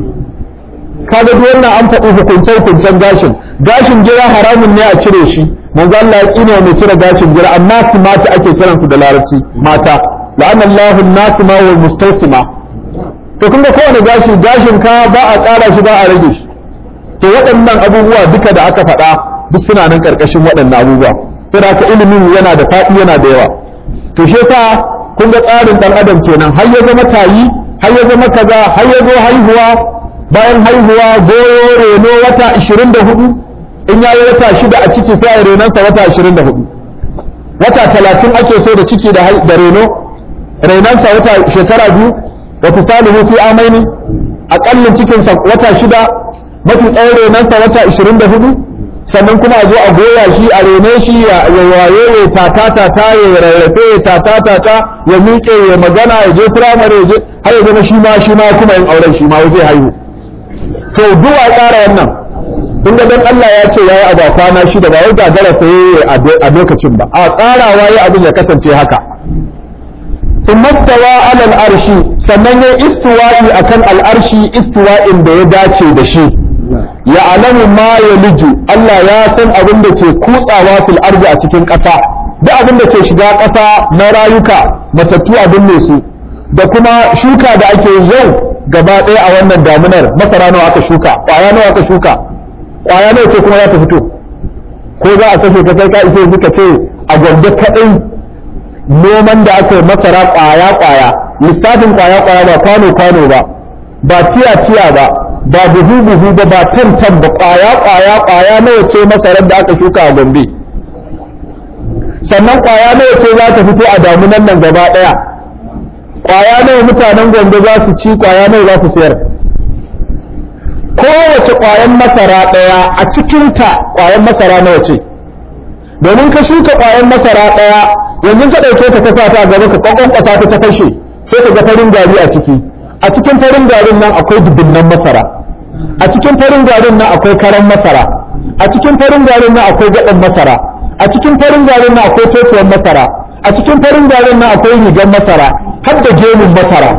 kaga duk wannan an faɗi hukuncen hukuncen gashin gashin gira haramun ne a cire shi manzo Allah ya kine mai cire gashin gira amma su mata ake kiransu da larabci mata la'anna Allahu an-nasima wal mustawsima to kun ga kowane gashi gashin ka ba a ƙara shi ba a rage shi to waɗannan abubuwa duka da aka faɗa duk suna nan ƙarƙashin waɗannan abubuwa sai haka ilimin yana da faɗi yana da yawa to shi yasa kun ga tsarin ɗan adam kenan har ya zama tayi har ya zama kaza har ya zo haihuwa bayan haihuwa goyo reno wata 24 in ya yi wata shida a ciki sai a renonsa wata 24 wata 30 ake so da ciki da reno renonsa wata shekara biyu wa fisalihu fi amaini akallin cikinsa wata shida mafi tsawon renonsa wata 24 sannan kuma a zo a goya shi a rene shi ya waye ya tata tata ya rarrafe ya tata tata ya miƙe ya magana ya je firamare ya je har ya zama shi ma shi ma kuma yin auren shi ma zai haihu to duwa tsara wannan kun ga dan Allah ya ce yayi abu kwana shida ba wai gagara sai a lokacin ba a tsarawa ya abin ya kasance haka ثم استوى على الأرش sannan ya istiwa'i akan al'arshi istiwa'in da ya dace da shi ya alamu ma ya liju Allah ya san abin da ke kutsawa fil ardi a cikin ƙasa duk abin da ke shiga ƙasa na rayuka matattu abin ne su da kuma shuka da ake yau gaba ɗaya a wannan damunar masara nawa aka shuka ƙwaya nawa aka shuka ƙwaya nawa ce kuma za ta fito ko za a kashe ka kai ka isa yanzu ka ce a gwamnati kaɗai noman da aka yi masara ƙwaya ƙwaya lissafin ƙwaya ƙwaya ba kwano kwano ba ba tiya tiya ba ba buhu buhu ba ba tan tan ba ƙwaya ƙwaya ƙwaya nawa ce masarar da aka shuka a gombe sannan ƙwaya nawa ce za ta fito a damunan nan gaba ɗaya ƙwaya nawa mutanen gombe za su ci ƙwaya nawa za su sayar kowace ƙwayan masara ɗaya a cikinta ƙwayan masara nawa ce domin ka shuka ƙwayan masara ɗaya yanzu ka ɗauke ta kasa ta gaba ka kwakwan ƙasa ta ta fashe sai ka ga farin gari a ciki a cikin farin garin nan akwai dubunnan masara a cikin farin garin nan akwai karan masara a cikin farin garin nan akwai gaɗan masara a cikin farin garin nan akwai totuwan masara a cikin farin garin nan akwai rigar masara har da gemun masara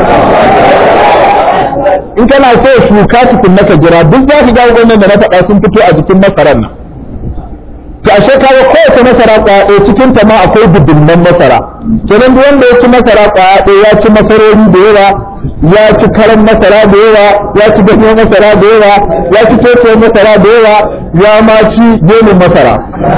in kana so shuka tukun naka jira duk za ka ga wannan da na faɗa sun fito a jikin masarar nan to ashe kaga kowace masara kwaya ɗaya cikin ta ma akwai dubunnan masara kenan duk wanda ya ci masara kwaya ɗaya ya ci masarori da yawa ya ci karan masara da yawa ya ci ganyen masara da yawa ya ci tokiyar masara da yawa ya ma ci gemin masara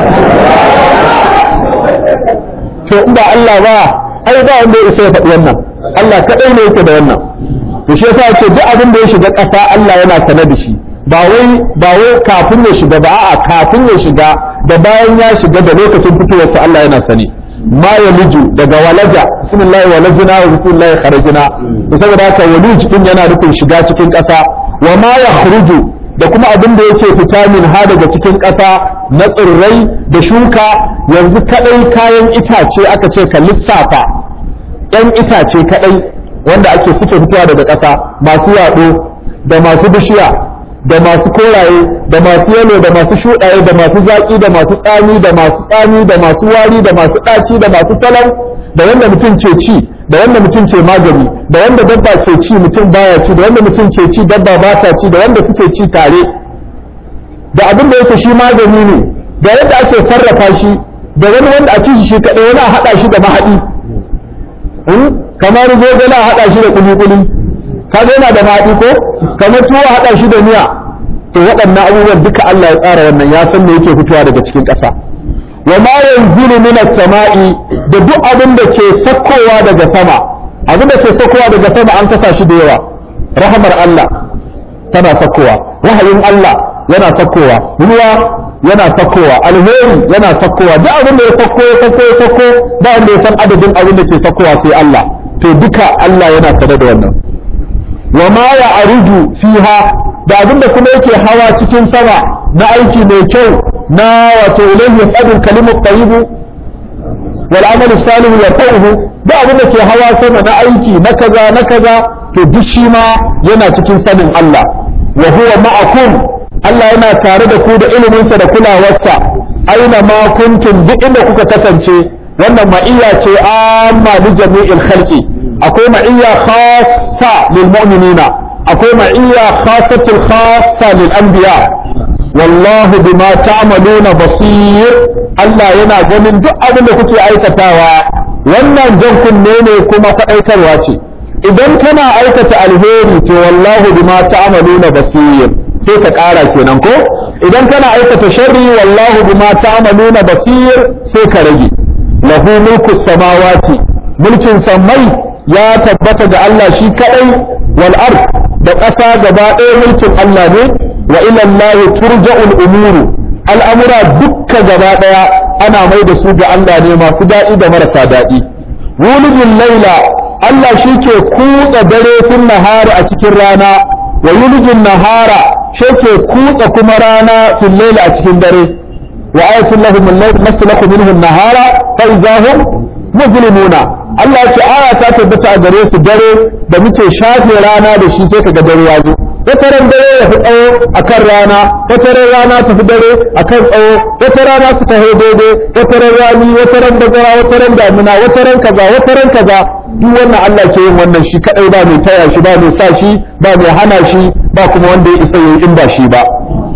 to in ba Allah ba ai ba wanda ya isa ya faɗi wannan Allah kaɗai ne yake da wannan to shi yasa ce duk abin da ya shiga ƙasa Allah yana sane da shi ba wai ba wai kafin ya shiga ba a'a kafin ya shiga da bayan ya shiga da lokacin fitowar sa Allah yana sani ma ya liju daga walaja bismillah walajina wa bismillah kharajina to saboda haka wali cikin yana nufin shiga cikin ƙasa wa ma ya khuruju da kuma abin da yake fita min ha daga cikin ƙasa na tsirrai da shuka yanzu kadai kayan itace aka ce ka lissafa ɗan itace kadai wanda ake suke fitowa daga ƙasa masu yaɗo da masu bishiya da masu koraye da masu yalo da masu shuɗaye da masu zaƙi da masu tsami da masu tsami da masu wari da masu ɗaci da masu salon da wanda mutum ke ci da wanda mutum ke magani da wanda dabba ke ci mutum baya ci da wanda mutum ke ci dabba ba ta ci da wanda suke ci tare da abin da yake shi magani ne da yadda ake sarrafa shi da wani wanda a ci shi kaɗai wani a haɗa shi da mahaɗi kamar zogale a haɗa shi da kuli-kuli kaga yana da maɗi ko kamar tuwo haɗa shi da miya to waɗannan abubuwan duka Allah ya tsara wannan ya san me yake fitowa daga cikin ƙasa wa ma yanzilu min as-sama'i da duk abin da ke sakkowa daga sama abin da ke sakkowa daga sama an kasa shi da yawa rahamar Allah tana sakkowa wahayin Allah yana sakkowa ruwa yana sakkowa alheri yana sakkowa duk abin da ya sakko ya sakko ya sakko ba wanda ya san adadin abin da ke sakkowa sai Allah to duka Allah yana sane da wannan wa ma ya aruju fiha da abin da kuma yake hawa cikin sama na aiki mai kyau na wato ilayhi yaqadul kalimut tayyibu wal amal salihu yaqahu da abin da ke hawa sama na aiki na kaza na kaza to duk shi ma yana cikin sanin Allah wa huwa ma'akum Allah yana tare da ku da iliminsa da kulawarsa aina ma kuntum duk inda kuka kasance wannan ma'iyya ce amma li jami'il khalqi akwai ma'iyya khassa lil mu'minina akwai ma'iyya khassatul khassa lil anbiya wallahu bima ta'maluna basir Allah yana ganin duk abin da kuke aikatawa wannan jan kunne ne kuma faɗaitarwa ce idan kana aikata alheri to wallahu bima ta'maluna basir sai ka ƙara kenan ko idan kana aikata sharri wallahu bima ta'maluna basir sai ka rage lahu mulku samawati mulkin sammai ya tabbata ga Allah shi kadai wal ard da ƙasa gaba ɗaya mulkin Allah ne wa ila Allah turja'ul umuru al'amura dukka gaba ɗaya ana mai da su ga Allah ne masu daɗi da marasa daɗi wulujin laila Allah shi ke kutsa dare tun nahara a cikin rana wa yulijin nahara shi ke kutsa kuma rana fil laila a cikin dare wa ayatul lahum al-layl naslaku minhu an-nahara fa idahum mujrimuna Allah ya ce aya ta tabbata a gare su dare da muke shafe rana da shi sai kaga dare ya zo wata ran dare ya fi tsawo akan rana wata ran rana ta fi dare akan tsawo wata rana su taho daidai wata ran rani wata ran bazara wata ran damina wata ran kaza wata ran kaza duk wannan Allah ke yin wannan shi kadai ba mai taya shi ba mai sa shi ba mai hana shi ba kuma wanda ya isa yi in ba shi ba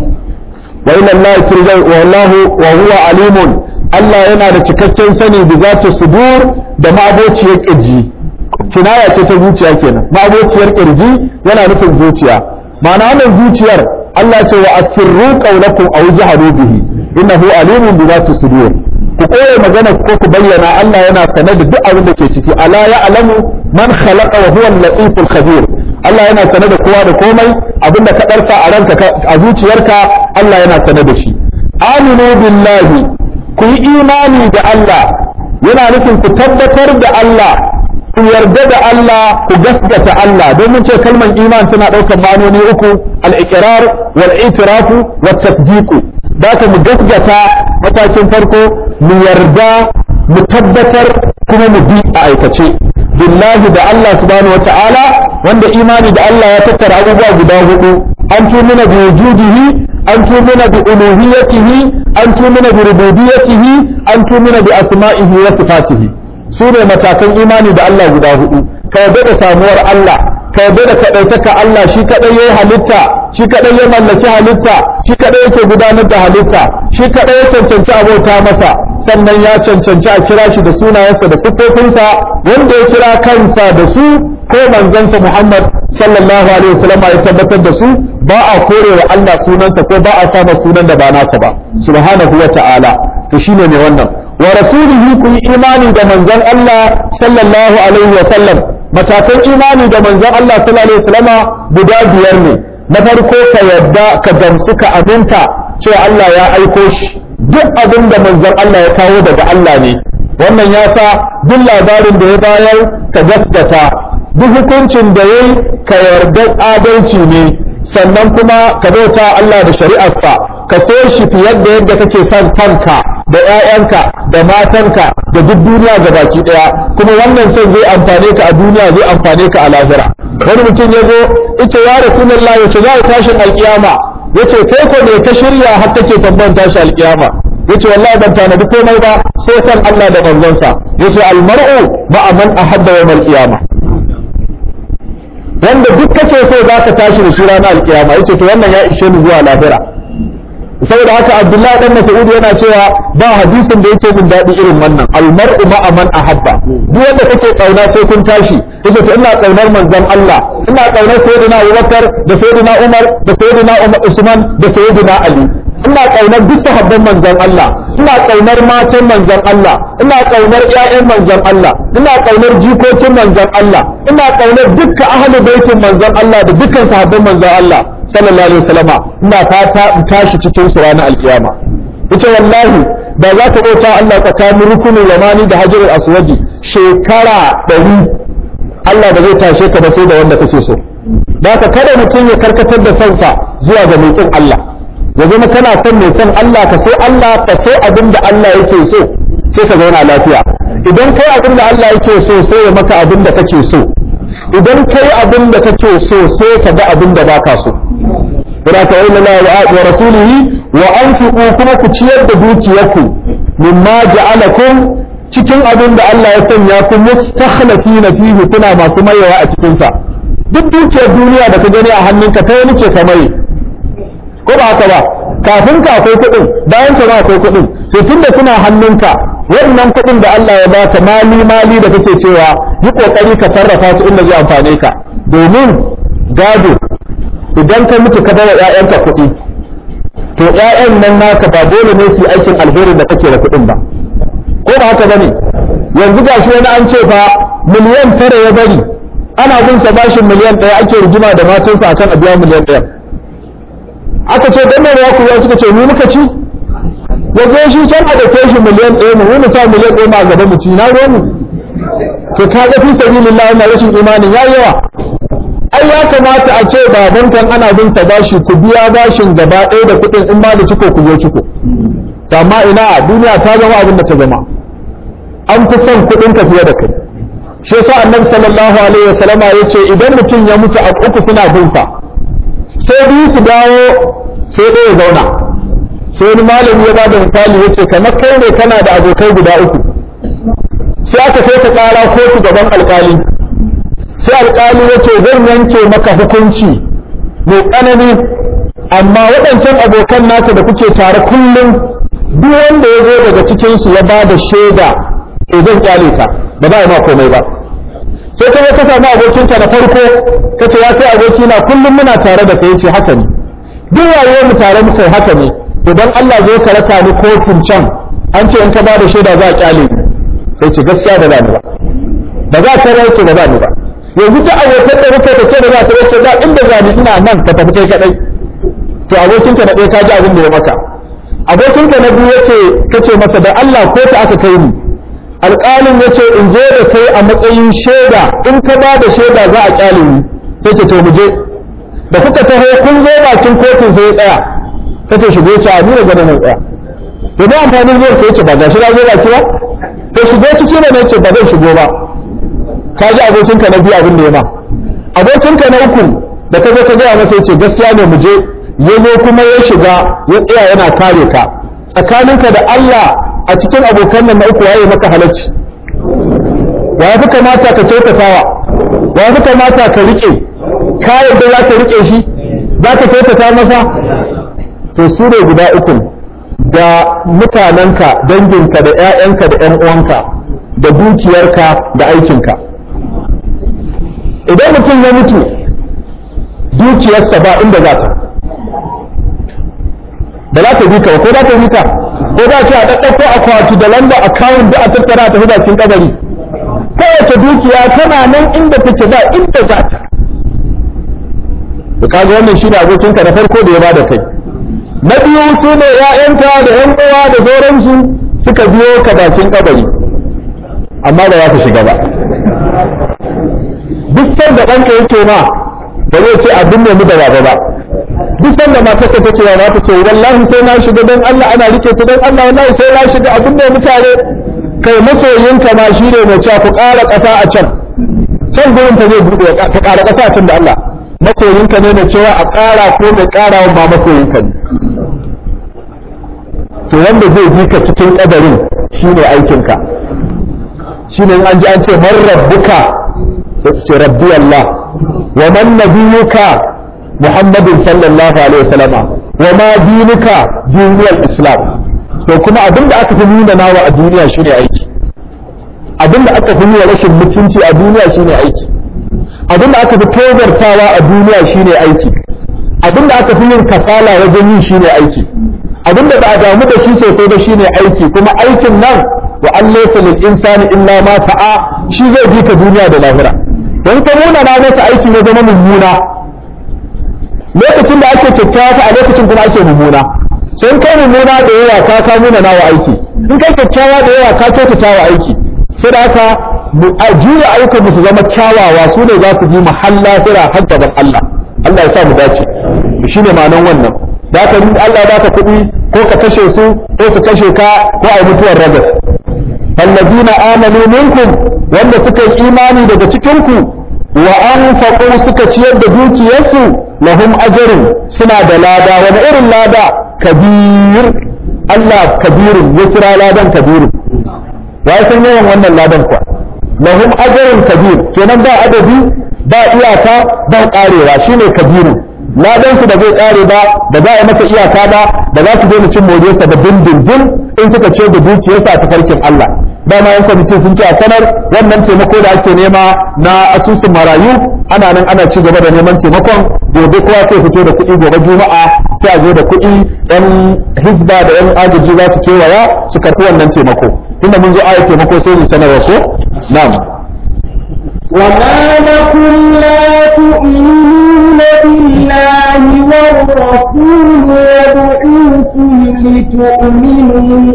wa ila Allah turja'u wallahu wa huwa alimun Allah yana da cikakken sani bi zati sudur da ma'abociyar kirji kinaya ce ta zuciya kenan ma'abociyar kirji yana nufin zuciya ma'ana wannan zuciyar Allah ce wa asirru qawlakum aw jaharu bihi innahu alimun bi zati sudur ku koya magana ko ku bayyana Allah yana sanar da duk abin da ke ciki ala ya alamu man khalaqa wa huwa al-latiful khabir Allah yana sanar da kowa da komai abin da ka ɗarsa a ranka a zuciyarka Allah yana sanar da shi aminu billahi ku yi imani da Allah yana nufin ku tabbatar da Allah ku yarda da Allah ku gaskata Allah domin ce kalmar iman tana ɗaukar ma'anoni uku al-iqrar wal itirafu wat tasdiqu da ka mu gaskata matakin farko mu yarda mu tabbatar kuma mu bi a aikace billahi da Allah subhanahu wata'ala wanda imani da Allah ya tattara abubuwa guda hudu an tumina bi wujudihi an tumina bi uluhiyatihi an tumina bi rububiyyatihi an tumina bi asma'ihi wa sifatihi su ne matakan imani da Allah guda hudu ka yarda da samuwar Allah ka yarda da kadaitaka Allah shi kadai yayi halitta shi kadai ya mallaki halitta shi kadai yake gudanar da halitta shi kadai ya cancanci abota masa sannan ya cancanci a kira shi da sunayensa da siffofinsa wanda ya kira kansa da su ko manzansa Muhammad sallallahu alaihi wasallam ya tabbatar da su ba a kore wa Allah sunansa ko ba a sama sunan da ba nasa ba subhanahu wa ta'ala to shine ne wannan wa rasulihi ku yi imani da manzon Allah sallallahu alaihi wasallam matakan imani da manzon Allah sallallahu alaihi wasallama guda biyar ne na farko ka yadda ka gamsu ka aminta cewa Allah ya aiko shi duk abin da manzon Allah ya kawo daga Allah ne wannan ya sa duk labarin da ya bayar ka gaskata duk hukuncin da yayi ka yarda adalci ne sannan kuma ka bauta Allah da shari'arsa ka so shi fiye da yadda kake son kanka da ƴaƴanka da matanka da duk duniya ga baki ɗaya kuma wannan son zai amfane ka a duniya zai amfane ka a lahira wani mutum ya zo ita ya rasulullah yace za a tashin alkiyama yace kai ko ne ka shirya har kake tambayan tashi alkiyama yace wallahi ban tanadi komai ba sai san Allah da manzonsa yace almar'u ma'a man ahabba yawmal qiyama wanda duk kace so zaka tashi da shi ranar alkiyama yace to wannan ya ishe ni zuwa lahira saboda haka Abdullahi dan Mas'ud yana cewa ba hadisin da yake min dadi irin wannan almar'u ma'a man ahabba duk wanda kake kauna sai kun tashi yace to ina kaunar manzon Allah ina kaunar sayyidina Abubakar da sayyidina Umar da sayyidina Usman da sayyidina Ali ina kaunar duk sahabban manzon Allah ina kaunar matan manzon Allah ina kaunar ƴaƴan manzon Allah ina kaunar jikokin manzon Allah ina kaunar dukkan ahlul baitin manzon Allah da dukkan sahabban manzon Allah sallallahu alaihi wasallama ina fata in tashi cikin su ranar alkiyama ita wallahi da za ka bauta Allah tsakanin rukunin yamani da hajarul aswadi shekara ɗari Allah ba zai tashe ka ba sai da wanda kake so da ka kada mutum ya karkatar da sansa zuwa ga mai Allah ya zama kana son mai son Allah ka so Allah ka so abin da Allah yake so sai ka zauna lafiya idan kai abin da Allah yake so sai ya maka abin da kake so idan kai abin da kake so sai ka ga abin da baka so wala ta'ala la wa rasulihi wa anfiqu kuma ku ciyar da dukiyarku mimma ja'alakum cikin abin da Allah ya sanya ku mustakhlifina fihi kuna masu mayewa a cikin sa duk dukiyar duniya da ka gani a hannunka ta wani ce ka maye ko ba haka ba kafin ka akwai kuɗin bayan ka akwai kuɗin to tunda suna hannunka wannan kuɗin da Allah ya baka mali mali da kake cewa yi kokari ka sarrafa su inda zai amfane ka domin gado idan ka mutu ka bar ƴaƴanka kuɗi to ƴaƴan nan naka ba dole ne su yi aikin alherin da kake da kuɗin ba ko ba haka bane yanzu gashi wani an ce fa miliyan tara ya bari ana bin sa bashin miliyan ɗaya ake rigima da matansa akan a biya miliyan ɗaya aka ce dan ya ku ya suka ce mu muka ci ya zo shi can a dake shi miliyan ɗaya mu mu sa miliyan ɗaya ma gaba mu ci na ruwan mu to ka ga fi sabilillah na rashin imanin yayi yawa ai ya kamata a ce baban kan ana bin sa bashi ku biya bashin gaba ɗaya da kuɗin in ba da ciko ku zo ciko amma ina duniya ta zama abin da ta zama an fi son kuɗin ka fiye da kai shi yasa annabi sallallahu alaihi wasallama yace idan mutum ya mutu a uku suna bin sa sai biyu su dawo sai ɗaya zauna sai wani malami ya bada misali yace kamar kai ne kana da abokai guda uku sai aka kai ka kara kotu gaban alkali sai alkali yace zan yanke maka hukunci mai tsanani amma waɗancan abokan naka da kuke tare kullum duk wanda ya zo daga cikinsu ya ba da shaida to zan kyale ka ba za a yi ma komai ba sai ka ka samu abokinka na farko ka ce ya kai abokina kullum muna tare da kai ce haka ne duk rayuwar mu tare muka yi haka ne to dan Allah zai ka raka ni kotun can an ce in ka ba da shaida za a kyale ni sai ce gaskiya ba za ni ba ba za ka rauke ba za ni ba yanzu ta abokan da rufe ta ce da za ta wace za inda za ni ina nan ka tafi kai kadai to abokinka na ɗaya ka ji abin da ya maka abokinka na biyu yace kace masa da Allah ko ta aka kai ni alƙalin ya ce in zo da kai a matsayin shaida in ka ba da shaida za a ƙyale ni sai ce to mu je da kuka taho kun zo bakin kotun sai ya tsaya ka ce shigo ce a nuna gana mai tsaya to da amfanin zuwa ka ce ba ga shi na zo baki ba to shigo ciki ne na ce ba zai shigo ba ka ji abokinka na biyu abin da ya ma abokinka na uku da ka zo ka gaya masa ya ce gaskiya ne mu je ya zo kuma ya shiga ya tsaya yana kare ka tsakaninka da Allah a cikin abokan nan na uku waye maka halacci wa ya fi kamata ka kyautatawa wa ya fi kamata ka rike ka yadda za ka rike shi za ka kyautata masa to su ne guda uku da mutanenka danginka da 'ya'yanka da 'yan uwanka da dukiyarka da aikinka idan mutum ya mutu dukiyarsa ba inda za ta ba za ta bi ka ba ko za ta bi ka ko za ce a ɗaɗɗauko akwati da lamba akawun da a tattara ta bakin kabari kowace dukiya tana nan inda take ba inda za ta da kaga wannan shi da abokinka na farko da ya bada kai na biyu su ne ‘ya'yanka da ‘yan uwa da sauransu suka biyo ka bakin kabari amma da za ka shiga ba duk sanda ɗanka yake ma ba zai ce abin ne mu da baba ba duk sanda matarka take yawa ta ce wallahi sai na shiga dan Allah ana rike ta dan Allah wallahi sai na shiga abin da mutane kai masoyinka ma shi ne mai cewa ku ƙara ƙasa a can can gurin ta zai buɗe ka ƙara ƙasa a can da Allah masoyinka ne mai cewa a ƙara ko mai ƙara ma masoyinka ne to wanda zai ji ka cikin ƙadarin shi ne aikinka shi ne an ji an ce man rabbuka sai ce rabbi Allah wa man nabiyuka Muhammadin sallallahu alaihi wasallama wa ma dinuka diniyar Islam to kuma abin da aka fi nuna nawa a duniya shine aiki abin da aka fi nuna rashin mutunci a duniya shine aiki abin da aka fi tozartawa a duniya shine aiki abin da aka fi yin kasala wajen yin shine aiki abinda ba a damu da shi sosai ba shine aiki kuma aikin nan wa an laysa lil insani illa ma sa'a shi zai bi ka duniya da lahira don ka nuna na masa aiki ne zama mummuna lokacin da ake kyakkyawa a lokacin kuma ake mummuna sai kai mummuna da yawa ka ka nuna nawa aiki in kai kyakkyawa da yawa ka kyautata wa aiki sai da haka a juya ayyukan mu su zama kyawawa su ne za su bi mahalla hira har gaban Allah Allah ya sa mu dace shine ma'anan wannan da ka in Allah ya baka kuɗi ko ka kashe su ko su kashe ka ko a mutuwar ragas alladina amanu minkum wanda suka yi imani daga cikin ku wa anfaqu suka ciyar da dukiyarsu lahum ajrun suna da lada wani irin lada kabir Allah kabirun ya kira ladan kabirun ya san yawan wannan ladan kuwa lahum ajrun kabir kenan ba adadi ba iyaka ba karewa shine kabirun ladan su da zai kare ba da za a masa iyaka ba da za su daina cin moriyarsa da dindindin in suka ce da dukiyarsa a tafarkin Allah dama yan kwamiti sun ce a sanar wannan taimako da ake nema na asusun marayu ana nan ana ci gaba da neman taimakon gobe kowa sai fito da kuɗi gobe juma'a sai a zo da kuɗi yan hizba da yan agaji za su kewaya su karɓi wannan taimako inda mun zo ayat taimako sai mu sanarwa ko na'am وما لكم لا تؤمنون بالله والرسول يدعوكم لتؤمنوا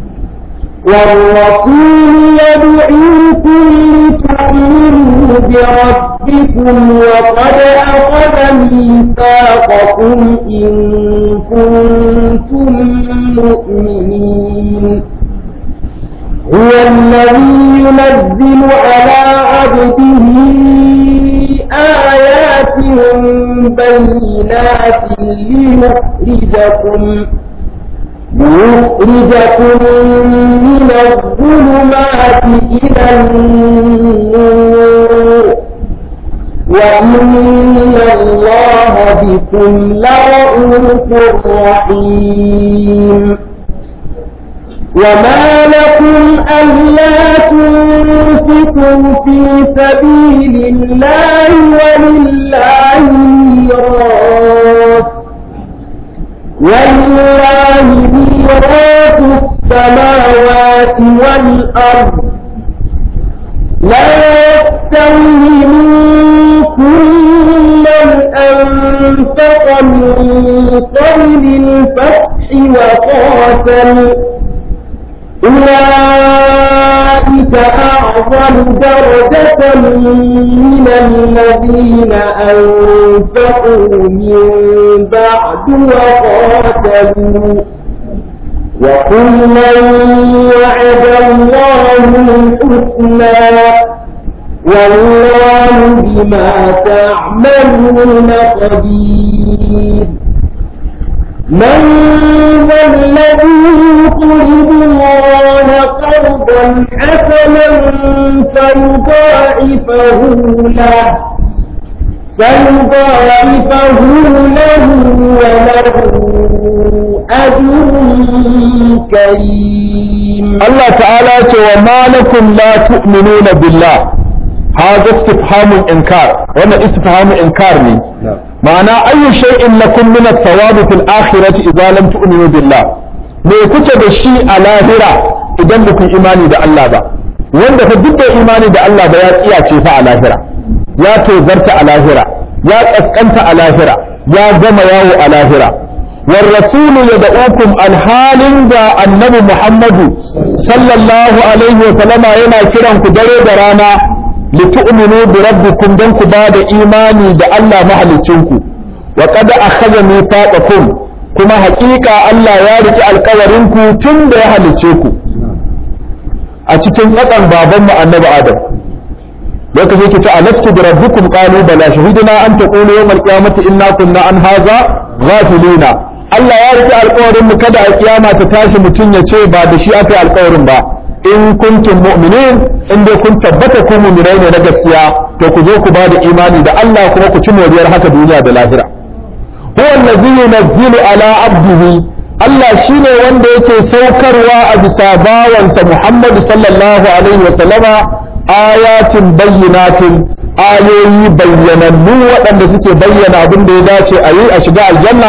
والرسول يدعوكم لتؤمنوا بربكم وقد أخذ ميثاقكم إن كنتم مؤمنين هو الذي ينزل على عبده آيات بينات ليخرجكم ليخرجكم من الظلمات إلى النور وإن الله بكم لرؤوف رحيم وما لكم ألا تنفقوا في سبيل الله ولله ميراث ولله ميراث السماوات والأرض لا يستوي منكم من أنفق من قبل الفتح وقاتل أولئك أعظم درجة من الذين أنفقوا من بعد وقاتلوا وكلا وعد الله الحسنى والله بما تعملون خبير من ذا الذي يقرض الله قرضا حسنا فيضاعفه له فيضاعفه له وله أجر كريم الله تعالى وما لكم لا تؤمنون بالله هذا استفهام إنكار وأنا استفهام إنكار لي معنى أي شيء لكم من الثواب في الآخرة إذا لم تؤمنوا بالله me kuke da shi a lahira idan ba ku imani da Allah ba wanda fa duk da imani da Allah ba ya tsiya ce fa a lahira ya tozarta a lahira ya kaskanta a lahira ya gama yawo a lahira war rasulu yad'ukum alhalin da annabi Muhammadu sallallahu alaihi wa sallama yana kiran ku dare da rana litu'minu bi rabbikum dan ku ba da imani da Allah mahalicinku wa qad akhadha mithaqakum kuma haƙiƙa Allah ya riki alƙawarinku tun da ya halicce ku a cikin tsakan babanmu annabi Adam lokacin ki ta alastu bi rabbikum qalu bala shahidna an taqulu yawm al-qiyamati inna kunna an hadha ghafilina Allah ya riki alƙawarin mu kada a kiyama ta tashi mutum ya ce ba da shi aka yi alƙawarin ba in kuntum mu'minin in dai kun tabbata ku mu'minai ne na gaskiya to ku zo ku ba da imani da Allah kuma ku ci moriyar haka duniya da lahira huwa allazi yunazzilu ala abdihi Allah shine wanda yake saukarwa a bisa bawansa Muhammad sallallahu alaihi wa sallama ayatin bayyinatin ayoyi bayyanannu waɗanda suke bayyana abin da ya dace a yi a shiga aljanna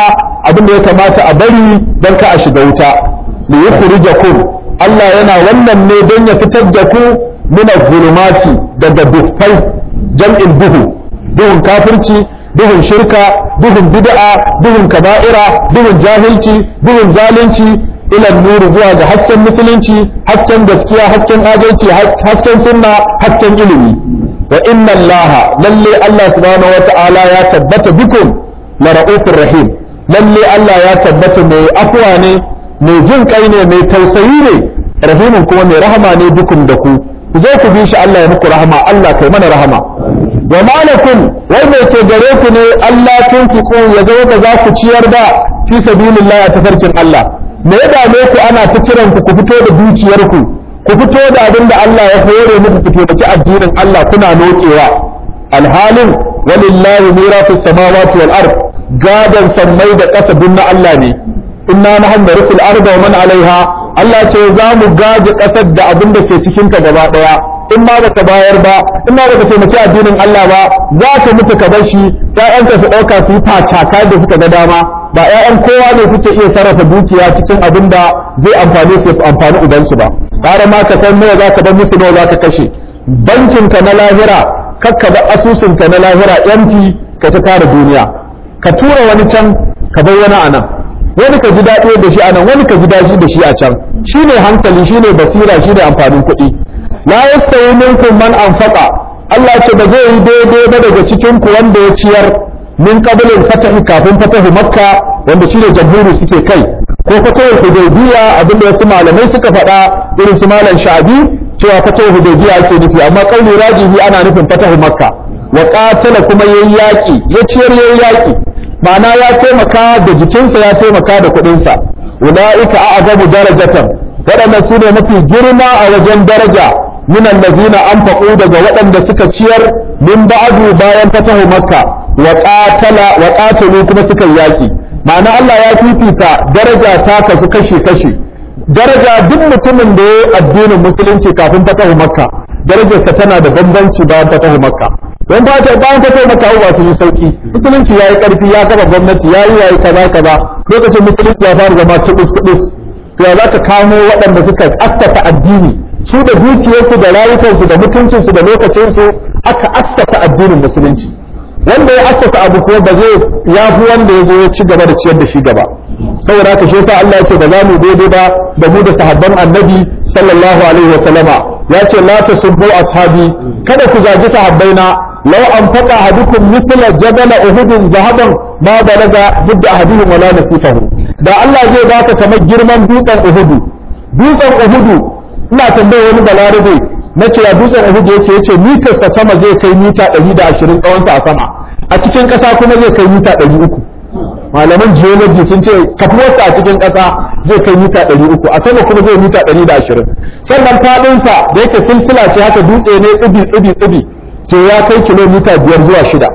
abin da ya kamata a bari don ka a shiga wuta li yukhrijakum Allah yana wannan ne don ya fitar da ku min zulumati daga dufai jam'in duhu duhun kafirci duhun shirka duhun bid'a duhun kaba'ira duhun jahilci duhun zalunci ila nuru zuwa ga hasken musulunci hasken gaskiya hasken adalci hasken sunna hasken ilimi wa inna allaha lalle Allah subhanahu wa ta'ala ya tabbata bikum la ra'ufur rahim lalle Allah ya tabbata mai afwa ne mai jin kai ne mai tausayi ne rahimin kuma mai rahama ne bikum da ku ku zo ku bi shi Allah ya muku rahama Allah kai mana rahama wa malakum wai mai ke gare ku ne Allah tunfiqu ya zo ba za ku ciyar da fi sabilillah a tafarkin Allah me ya dame ku ana ta kiran ku ku fito da dukiyar ku ku fito da abin da Allah ya hore muku ku taimaki addinin Allah kuna nokewa alhalin walillahi mirasu samawati wal ard gadan sammai da ƙasa duk na Allah ne inna nahnu narsul arda wa man alaiha Allah ce za mu gaji ƙasar da abin da ke cikin ta gaba daya in ma baka bayar ba in ma baka taimaki addinin Allah ba za ka mutu ka bar shi ƴaƴanka su ɗauka su yi facaka da suka ga dama ba ƴaƴan kowa ne suke iya sarrafa dukiya cikin abin da zai amfani su amfani ubansu ba ƙara ma ka san nawa za ka bar musu nawa za ka kashe bankinka na lahira kakka da asusunka na lahira yanti ka ta tara duniya ka tura wani can ka bar wani a nan wani ka ji daɗi da shi a nan wani ka ji daɗi da shi a can shine hankali shine basira shine amfanin kuɗi la yastawi minkum man anfaqa Allah ce ba zai yi daidai ba daga cikin ku wanda ya ciyar min qablin fatahi kafin fatahu makka wanda shine jamhuri suke kai ko fatahul hudaybiya abinda wasu malamai suka faɗa irin su malam sha'bi cewa fatahul hudaybiya ake nufi amma kauli rajihi ana nufin fatahu makka wa qatala kuma yayi yaki ya ciyar yayi yaki ma'ana ya taimaka da jikinsa ya taimaka da kuɗinsa ulaika a'zamu darajatan waɗannan su ne mafi girma a wajen daraja min allazina anfaqu daga waɗanda suka ciyar min ba'du bayan fatahu makka wa qatala wa qatalu kuma suka yaki ma'ana Allah ya fifita daraja ta kasu kashi kashi daraja duk mutumin da ya addinin musulunci kafin fatahu makka darajarsa tana da bambanci bayan fatahu makka don ba ta bayan fatahu makka ba su yi sauki musulunci yayi karfi ya kafa gwamnati yayi yayi kaza kaza lokacin musulunci ya fara zama tubus tubus to ya za ka kamo waɗanda suka assasa addini su da dukiyarsu da rayukansu da mutuncinsu da lokacinsu aka assasa addinin musulunci wanda ya assasa abu kuma ba zai ya fi wanda ya zo ya ci gaba da ciyar da shi gaba saboda haka shi yasa Allah yake ba za mu daidai ba da mu da sahabban annabi sallallahu alaihi wa sallama ya ce la tasubbu ashabi kada ku zagi sahabbaina law anfaqa ahadukum misla jabal uhud zahaban ma balaga budda ahadihim wala nasifahu da Allah zai baka kamar girman dutsen uhudu dutsen uhudu ina tambaye wani balarabe na cewa dutsen uhudu yake yace mitar sa sama zai kai mita 120 tsawon sa a sama a cikin ƙasa kuma zai kai mita 300 malaman geology sun ce kafuwarsa a cikin ƙasa zai kai mita 300 a sama kuma zai mita 120 sannan faɗin sa da yake silsila ce haka dutse ne tsibi tsibi tsibi to ya kai kilomita biyar zuwa shida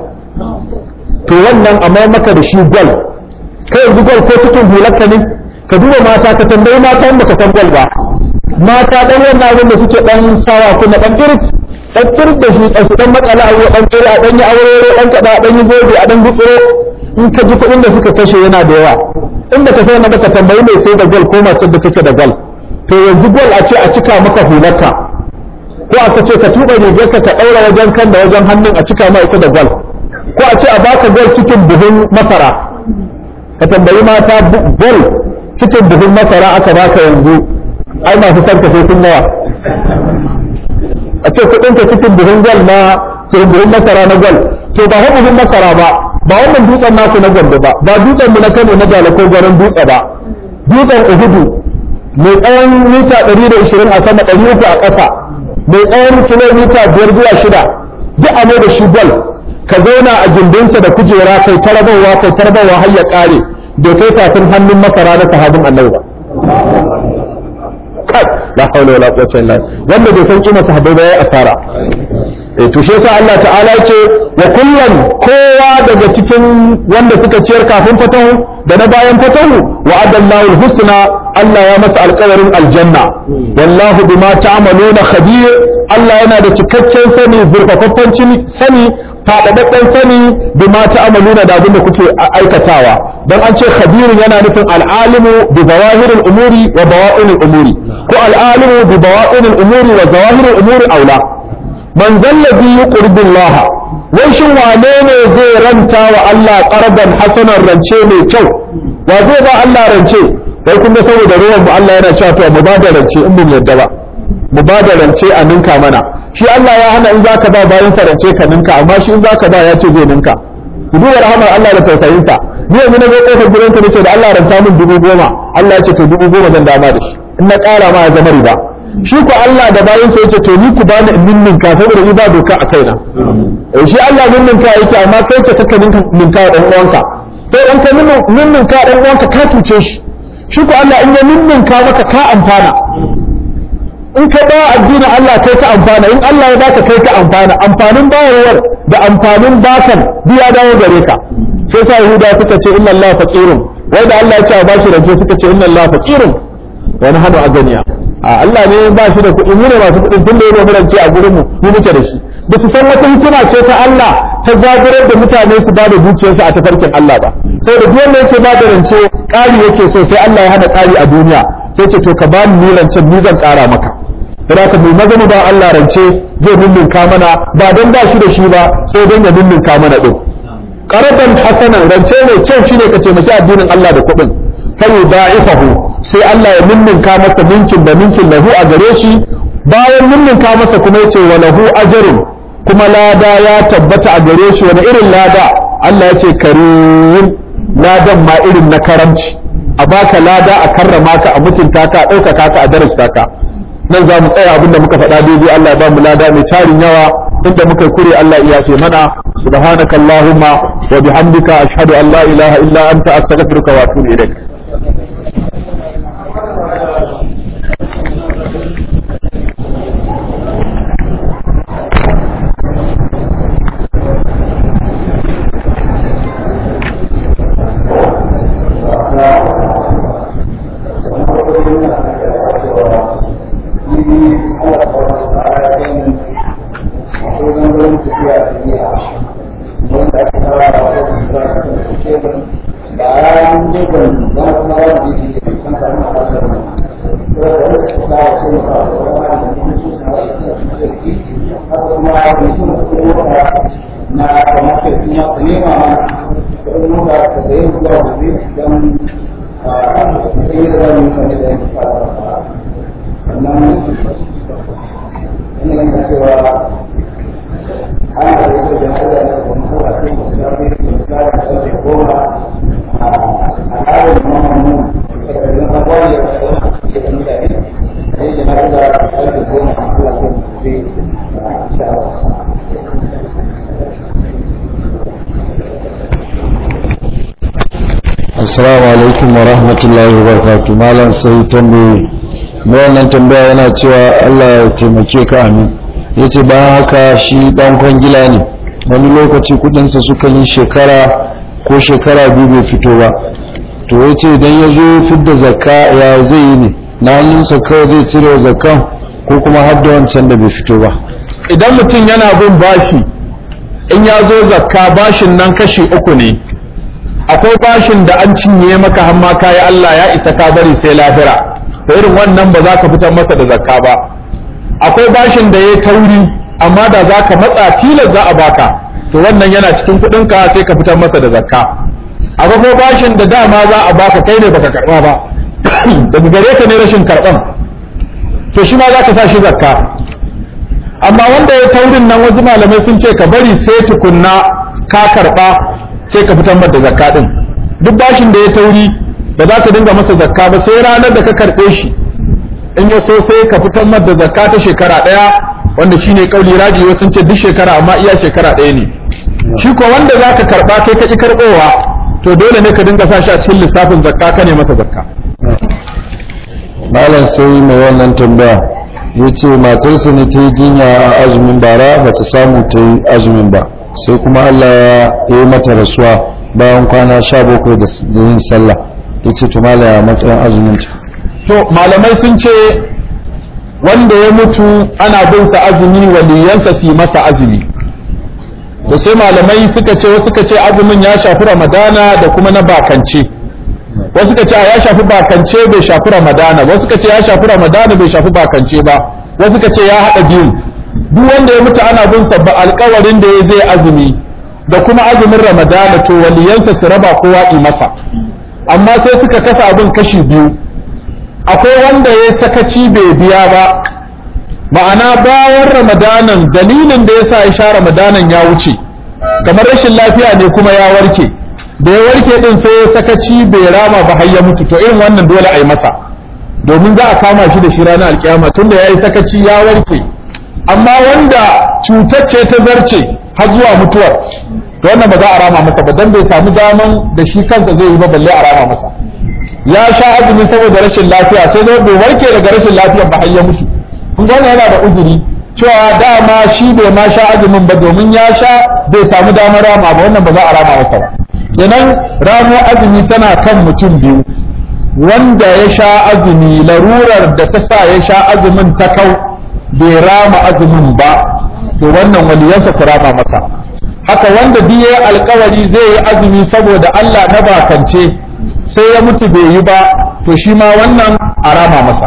to wannan amma maka da shi gwal kai yanzu gwal ko cikin hularka ne ka duba mata ka tambayi mata in baka san gwal ba mata dan wannan abin da suke dan sawa kuma dan kirit dan kirit da shi dan su dan matsala a dan kira dan yi aure dan kada dan yi gobe a dan gutsuro in ka ji kuɗin da suka kashe yana da yawa in baka san ba ka tambayi mai sai da gwal ko mace da take da gwal to yanzu gwal a ce a cika maka hularka ko aka ce ka tuba rigarka ka daura wajen kan da wajen hannun a cika ma ita da gwal ko a ce a baka gwal cikin buhun masara ka tambayi mata gwal cikin buhun masara aka baka yanzu ai masu sarka sai sun nawa a ce kudin ka cikin buhun gwal na cikin buhun masara na gwal to ba hau buhun masara ba ba wannan dutsen naku na gwanda ba ba dutsen mu na kano na jala ko garin dutse ba dutsen uhudu mai tsawon mita 120 a sama 300 a ƙasa mai tsawon kilomita 5 zuwa 6 duk a mai da shi gwal ka zauna a gindinsa da kujera kai tarabawa kai tarabawa har ya kare da kai tafin hannun masara na sahabin annabi ba kai la haula wala quwwata illa billah wanda bai san kima sahabbai ba yayi asara eh to shi yasa Allah ta'ala yace wa kullum kowa daga cikin wanda suka ciyar kafin fatahu da na bayan fatahu wa adallahu husna Allah ya masa alƙawarin aljanna wallahu bima ta'maluna khabir Allah yana da cikakken sani zurfafaffen sani faɗaɗɗen sani bima ta'maluna da abin da kuke aikatawa dan an ce khabirun yana nufin al'alimu bi zawahiril umuri wa bawa'inil umuri ko al'alimu bi bawa'inil umuri wa zawahiril umuri aula man zallazi yuqridu Allah wai shin wane ne zai ranta wa Allah qardan hasanan rance mai kyau wa zai ba Allah rance kai kun ga saboda ruwan mu Allah yana cewa to mu ba da rance in mun yadda ba mu ba da rance a ninka mana shi Allah ya hana in zaka ba bayan sa rance ka ninka amma shi in zaka ba ya ce zai ninka ku duba rahamar Allah da tausayin sa ni yanzu na zo kofar gidan ka nace da Allah ranta min dubu goma Allah ya ce to dubu goma zan dama da shi in na ƙara ma ya zama riba shi ku Allah da bayan sa yace to ni ku bani in ninka saboda ni ba doka a kaina eh shi Allah ninka yake amma kai ce kaka ninka dan uwanka sai dan ka ninka dan uwanka ka tuce shi shi ku Allah in ya ninka maka ka amfana in ka ba addinin Allah kai ka amfana in Allah ya baka kai ka amfana amfanin bayarwar da amfanin bakan biya dawo gare ka sai sa Yahuda suka ce inna Allah faqirun wai da Allah ya ce ba shi rance suka ce inna Allah faqirun wa nahnu aganiya a Allah ne ba shi da kuɗi mu ne masu kuɗin tun da ya mu rance a gurin mu mu muke da shi ba su san wata hikima ce ta Allah ta zaburar da mutane su ba da dukiyarsu a tafarkin Allah ba sai da duk wanda yake ba da rance ƙari yake so sai Allah ya hana ƙari a duniya sai ce to ka ba ni rancen ni zan ƙara maka da ka mai maza ba Allah rance zai lullunka mana ba don ba shi da shi ba sai don ya lullunka mana din qaraban hasanan rance mai kyau shine ka ce maki addinin Allah da kuɗin fa yudaifahu sai Allah ya lullunka masa ninkin da ninkin lahu a gare shi bayan lullunka masa kuma yace wa lahu ajrun kuma lada ya tabbata a gare shi wani irin lada Allah ya ce karim ladan ma irin na karamci a baka lada a karrama ka a mutunta ka a ɗaukaka ka a darajta ka nan za mu tsaya abinda muka faɗa daidai Allah ba mu lada mai tarin yawa inda muka kure Allah iya ce mana subhanaka allahumma wa bihamdika ashhadu an la ilaha illa anta astaghfiruka wa atubu ilaik assalamu alaikum wa rahmatullahi wa barakatuh malam sai tambayi mai wannan tambaya yana cewa Allah ya taimake ka amin yace bayan haka shi dan kwangila ne wani lokaci kudinsa suka yi shekara ko shekara biyu bai fito ba to yace idan ya zo fidda zakka ya zai yi ne na hannunsa kawai zai cire zakkan ko kuma har da wancan da bai fito ba idan mutum yana bin bashi in ya zo zakka bashin nan kashi uku ne akwai bashin da an cinye maka hamma kayi Allah ya isa ka bari sai lahira to irin wannan ba za ka fitar masa da zakka ba akwai bashin da ya tauri amma da za ka matsa tilas za a baka to wannan yana cikin kuɗinka sai ka fitar masa da zakka akwai kuma bashin da dama za a baka kai ne baka karɓa ba daga gare ka ne rashin karɓan to shi ma za ka sa shi zakka amma wanda ya taurin nan wasu malamai sun ce ka bari sai tukunna ka karɓa sai ka fitar da zakka din duk bashin da ya tauri ba za ka dinga masa zakka ba sai ranar da ka karɓe shi in ya so sai ka fitar da zakka ta shekara ɗaya wanda shine kauli raji wasu sun ce duk shekara amma iya shekara ɗaya ne shi ko wanda za ka karɓa kai ka ƙi karɓowa to dole ne ka dinga sa shi a cikin lissafin zakka ka ne masa zakka malam sai mai wannan tambaya ya ce matarsa ne ta yi jinya a azumin bara ba ta samu ta yi azumin ba sai kuma Allah ya yi mata rasuwa bayan kwana sha bakwai da yin sallah ya ce to mala ya matsayin azumin ta to malamai sun ce wanda ya mutu ana bin sa azumi waliyansa su yi masa azumi da sai malamai suka ce wasu suka ce azumin ya shafi ramadana da kuma na bakance wasu suka ce ya shafi bakance bai shafi ramadana wasu suka ce ya shafi ramadana bai shafi bakance ba wasu suka ce ya haɗa biyu duk wanda ya mutu ana bin sa ba alƙawarin da ya zai azumi da kuma azumin ramadana to waliyansa su raba kowa yi masa amma sai suka kasa abin kashi biyu akwai wanda ya sakaci bai biya ba ma'ana bayan ramadanan dalilin da ya sa ya sha ramadanan ya wuce kamar rashin lafiya ne kuma ya warke da ya warke din sai ya sakaci bai rama ba har ya mutu to irin wannan dole a yi masa domin za a kama shi da shi ranar alkiyama tunda ya yi sakaci ya warke amma wanda cutar ce ta zarce har zuwa mutuwar to wannan ba za a rama masa ba dan bai samu daman da shi kansa zai yi ba balle a rama masa ya sha azumi saboda rashin lafiya sai dai bai warke daga rashin lafiyar ba har ya mutu kun ga yana da uzuri cewa dama shi bai ma sha azumin ba domin ya sha bai samu damar rama ba wannan ba za a rama masa ba kenan ramo azumi tana kan mutum biyu wanda ya sha azumi larurar da ta sa ya sha azumin ta kau bai rama azumin ba to wannan waliyansa su rama masa haka wanda duk yayi alkawari zai yi azumi saboda Allah na bakance sai ya mutu bai yi ba to shi ma wannan a rama masa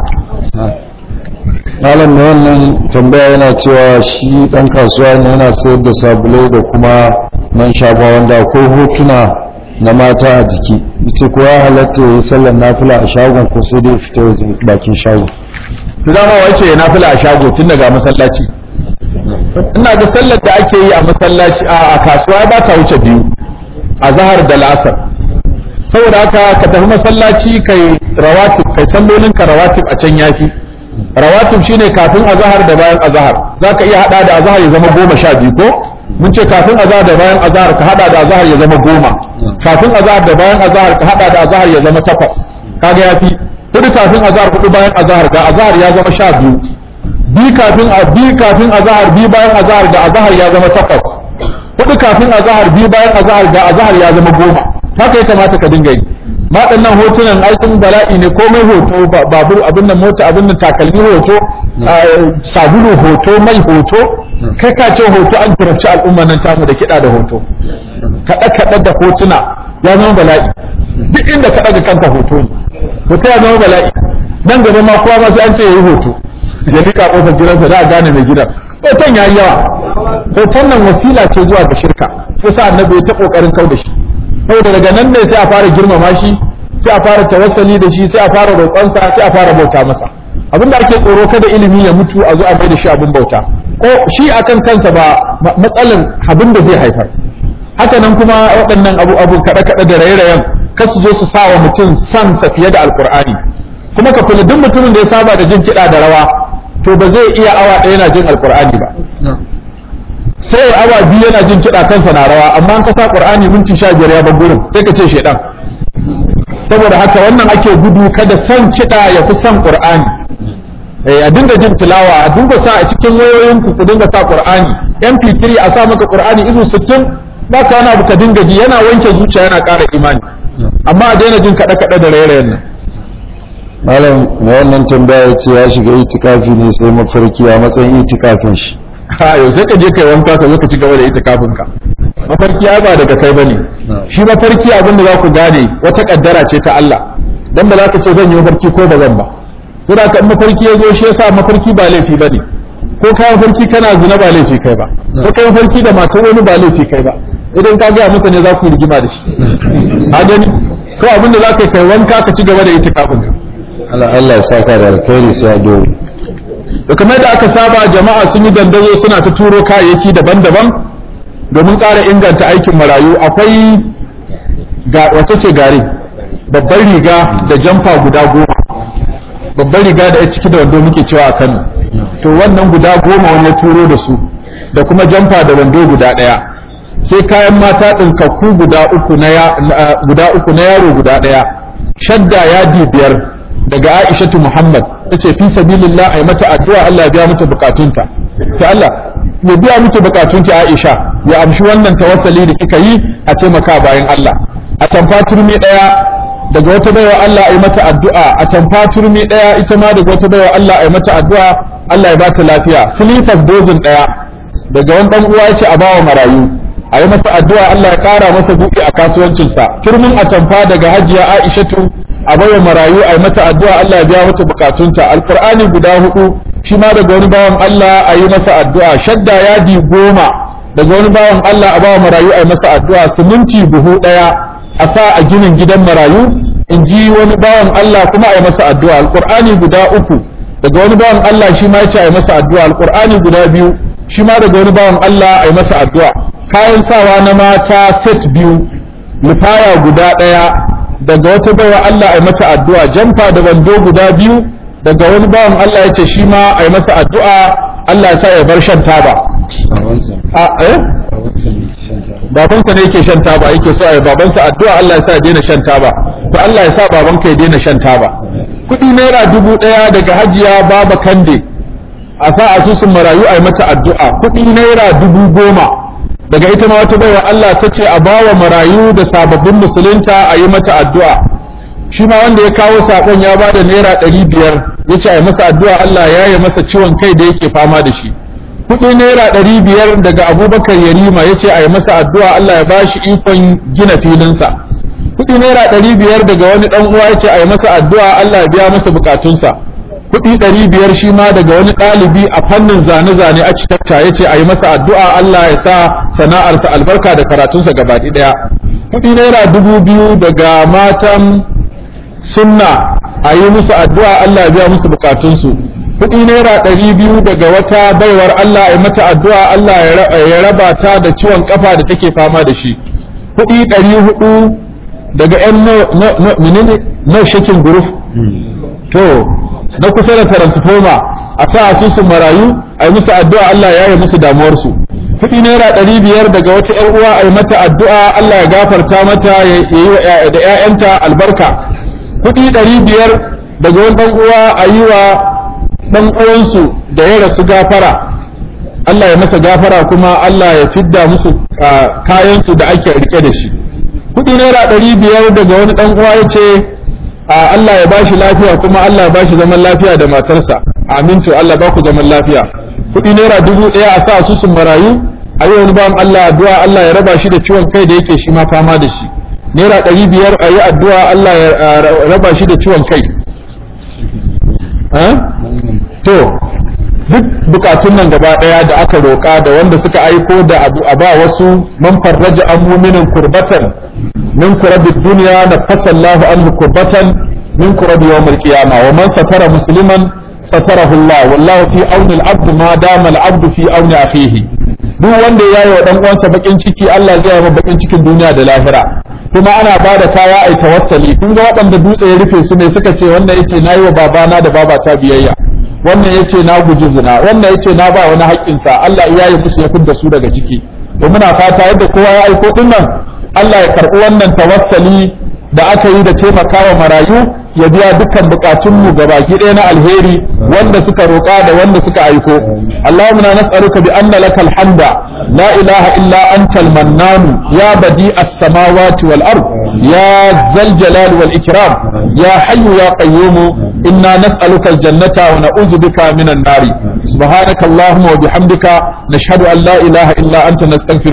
malam mai wannan tambaya yana cewa shi dan kasuwa ne yana sayar da sabulai da kuma man shafa wanda akwai hotuna na mata a jiki ita ko ya halatta ya yi sallar nafila a shagon ko sai dai fita waje bakin shagon to dama wace ya nafila a shago tun daga masallaci ina ga sallar da ake yi a masallaci a kasuwa ba ta wuce biyu a zahar da la'asar saboda haka ka tafi masallaci kai rawatib kai sallolin ka rawatib a can yafi rawatib shine kafin azahar da bayan azahar zaka iya hada da azahar ya zama goma sha biyu ko mun ce kafin azahar da bayan azahar ka hada da azahar ya zama goma kafin azahar da bayan azahar ka hada da azahar ya zama takwas kaga yafi hudu kafin azahar hudu bayan azahar ga azahar ya zama sha biyu bi kafin bi kafin azahar bi bayan azahar da azahar ya zama takwas hudu kafin azahar bi bayan azahar da azahar ya zama goma haka ya kamata ka dinga yi waɗannan hotunan aikin bala'i ne komai hoto babur abin nan mota abin nan takalmi hoto sabulu hoto mai hoto kai ka ce hoto an turarci al'umma nan tamu da kiɗa da hoto kaɗe kaɗe da hotuna ya zama bala'i duk inda ka ɗaga kanka hoto ne hoto ya zama bala'i nan gaba ma kowa ma sai an ce ya yi hoto ya rika ƙofar gidansa za a gane mai gidan hoton ya yi yawa hoton nan wasila ce zuwa ga shirka yasa annabi ya ta ƙoƙarin kau da shi saboda daga nan ne sai a fara girmama shi sai a fara tawassali da shi sai a fara roƙonsa sai a fara bauta masa abin da ake tsoro kada ilimi ya mutu a zo a mai da shi abin bauta ko shi akan kansa ba matsalan abin da zai haifar haka nan kuma waɗannan abu abu kaɗe kaɗe da raye-rayen kar su zo su sa wa mutum san sa fiye da alƙur'ani kuma ka kula duk mutumin da ya saba da jin kiɗa da rawa to ba zai iya awa ɗaya yana jin alƙur'ani ba sai awa biyu yana jin kiɗa kansa na rawa amma an kasa qur'ani minti sha biyar ya bar gurin sai ka ce shedan saboda haka wannan ake gudu kada son kiɗa ya fi son qur'ani eh a dinga jin tilawa a dinga sa a cikin wayoyin ku ku dinga sa qur'ani mp3 a sa maka qur'ani izu 60 ba ka wani abu ka dinga ji yana wanke zuciya yana ƙara imani amma a daina jin kaɗe kaɗe da rairayen nan malam mai wannan tambaya ya ce ya shiga itikafi ne sai mafarki a matsayin itikafin shi ha yau sai ka je kai wanka ka zo ka ci gaba da itikafin ka mafarki ai ba daga kai bane shi mafarki abin da za ku gane wata kaddara ce ta Allah dan ba za ka ce zan yi mafarki ko ba zan ba to da kan mafarki ya zo shi yasa mafarki ba laifi bane ko ka mafarki kana zina ba laifi kai ba ko kai mafarki da matar wani ba laifi kai ba idan ka ga mutane za ku yi rigima da shi a gani ko abin da za ka kai wanka ka ci gaba da itikafin ka Allah Allah ya saka da alkhairi sai a dole da kamar da aka saba jama'a sun yi dandazo suna ta turo kayayyaki daban-daban domin ƙara inganta aikin marayu akwai ga wata ce gare babbar riga da jamfa guda goma babbar riga da ya ciki da wando muke cewa a kano to wannan guda goma wani ya turo da su da kuma jamfa da wando guda ɗaya sai kayan mata ɗinkakku guda uku na guda uku na yaro guda ɗaya shadda yadi biyar daga Aishatu Muhammad tace fi sabilillah ai mata addu'a Allah ya biya mata bukatunta to Allah ya biya miki bukatunki Aisha ya amshi wannan tawassali da kika yi a taimaka bayan Allah a tamfa turmi daya daga wata baiwa Allah a yi mata addu'a a tamfa turmi daya ita ma daga wata baiwa Allah a yi mata addu'a Allah ya bata lafiya silifas dozin daya daga wani dan uwa yace a bawa marayu a yi masa addu'a Allah ya kara masa buɗe a kasuwancinsa turmin a tamfa daga hajiya Aishatu a baiwa marayu a yi mata addu'a Allah ya biya mata bukatunta alqur'ani guda hudu shi ma daga wani bawan Allah a yi masa addu'a shadda yadi goma daga wani bawan Allah a bawa marayu a yi masa addu'a siminti buhu daya a sa a ginin gidan marayu in ji wani bawan Allah kuma a yi masa addu'a alqur'ani guda uku daga wani bawan Allah shi ma yace a yi masa addu'a alqur'ani guda biyu shi ma daga wani bawan Allah a yi masa addu'a kayan sawa na mata set biyu lifaya guda ɗaya daga wata baiwa Allah a yi mata addu'a jamfa da wando guda biyu daga wani bawan Allah ya ce shi ma a yi masa addu'a Allah ya sa ya bar shan taba a eh babansa ne yake shan taba yake so a yi babansa addu'a Allah ya sa ya daina shan taba to Allah ya sa babanka ya daina shan taba kuɗi naira dubu ɗaya daga hajiya baba kande a sa asusun marayu a yi mata addu'a kuɗi naira dubu goma daga ita ma wata baiwa Allah ta ce a bawa marayu da sababbin musulunta a yi mata addu'a shi ma wanda ya kawo saƙon ya ba da naira ɗari biyar ya ce a yi masa addu'a Allah ya yi masa ciwon kai da yake fama da shi kuɗi naira ɗari biyar daga abubakar yarima ya ce a yi masa addu'a Allah ya ba shi ikon gina filinsa kuɗi naira ɗari biyar daga wani ɗan uwa ya ce a yi masa addu'a Allah ya biya masa bukatunsa kuɗi ɗari biyar shi ma daga wani ɗalibi a fannin zane-zane a citakta ya ce a yi masa addu'a Allah ya sa sana'arsa albarka da karatunsa gabaɗi ɗaya kuɗi naira dubu biyu daga matan sunna a yi musu addu'a Allah ya biya musu bukatunsu kuɗi naira ɗari biyu daga wata baiwar Allah ya mata addu'a Allah ya raba ta da ciwon kafa da take fama da shi kuɗi ɗari hudu daga ‘yan menene no shaking group to na kusa da transformer a sa asusun marayu a yi musu addu'a Allah ya yi musu damuwarsu kuɗi naira ɗari biyar daga wata ‘yar uwa a yi mata addu'a Allah ya gafarta mata ya yi da ‘ya'yanta albarka kuɗi ɗari biyar daga wani ɗan uwa a yi wa ɗan uwansu da ya rasu gafara Allah ya masa gafara kuma Allah ya fidda musu kayansu da ake rike da shi kuɗi naira ɗari biyar daga wani ɗan uwa ya ce Allah ya bashi lafiya kuma Allah ya bashi zaman lafiya da matarsa amin to Allah ba ku zaman lafiya kuɗi naira dubu ɗaya a sa su sun marayu a yi wani bawan Allah addu'a Allah ya raba shi da ciwon kai da yake shi ma fama da shi naira ɗari biyar a yi addu'a Allah ya raba shi da ciwon kai to duk bukatun nan gaba daya da aka roƙa da wanda suka aiko da abu a ba wasu man farraja an muminin kurbatan min kurabi duniya na fasallahu anhu kurbatan min kurabi yawmil qiyama wa man satara musliman satarahu Allah wallahu fi auni al-abd ma dama al-abd fi auni akhihi duk wanda ya yi wa dan uwansa bakin ciki Allah zai yi bakin cikin duniya da lahira kuma ana ba da kaya ai tawassali kun ga waɗanda dutse ya rufe su ne suka ce wannan yace nayi wa babana da babata biyayya wannan yace na guji zina wannan yace na ba wani haƙƙinsa Allah ya yi musu ya fidda su daga ciki to muna fata yadda kowa ya aiko din nan Allah ya karɓi wannan tawassali da aka yi da taimakawa marayu ya biya dukkan bukatunmu gabaki ɗaya na alheri wanda suka roƙa da wanda suka aiko Allahumma nas'aluka bi anna lakal hamda la ilaha illa anta al-mannan ya badi as-samawati wal ard ya zal jalal wal ikram ya hayyu ya qayyum inna nas'aluka al-jannata wa na'udzu bika minan nari subhanaka allahumma wa bihamdika nashhadu an la ilaha illa anta nastaghfiruka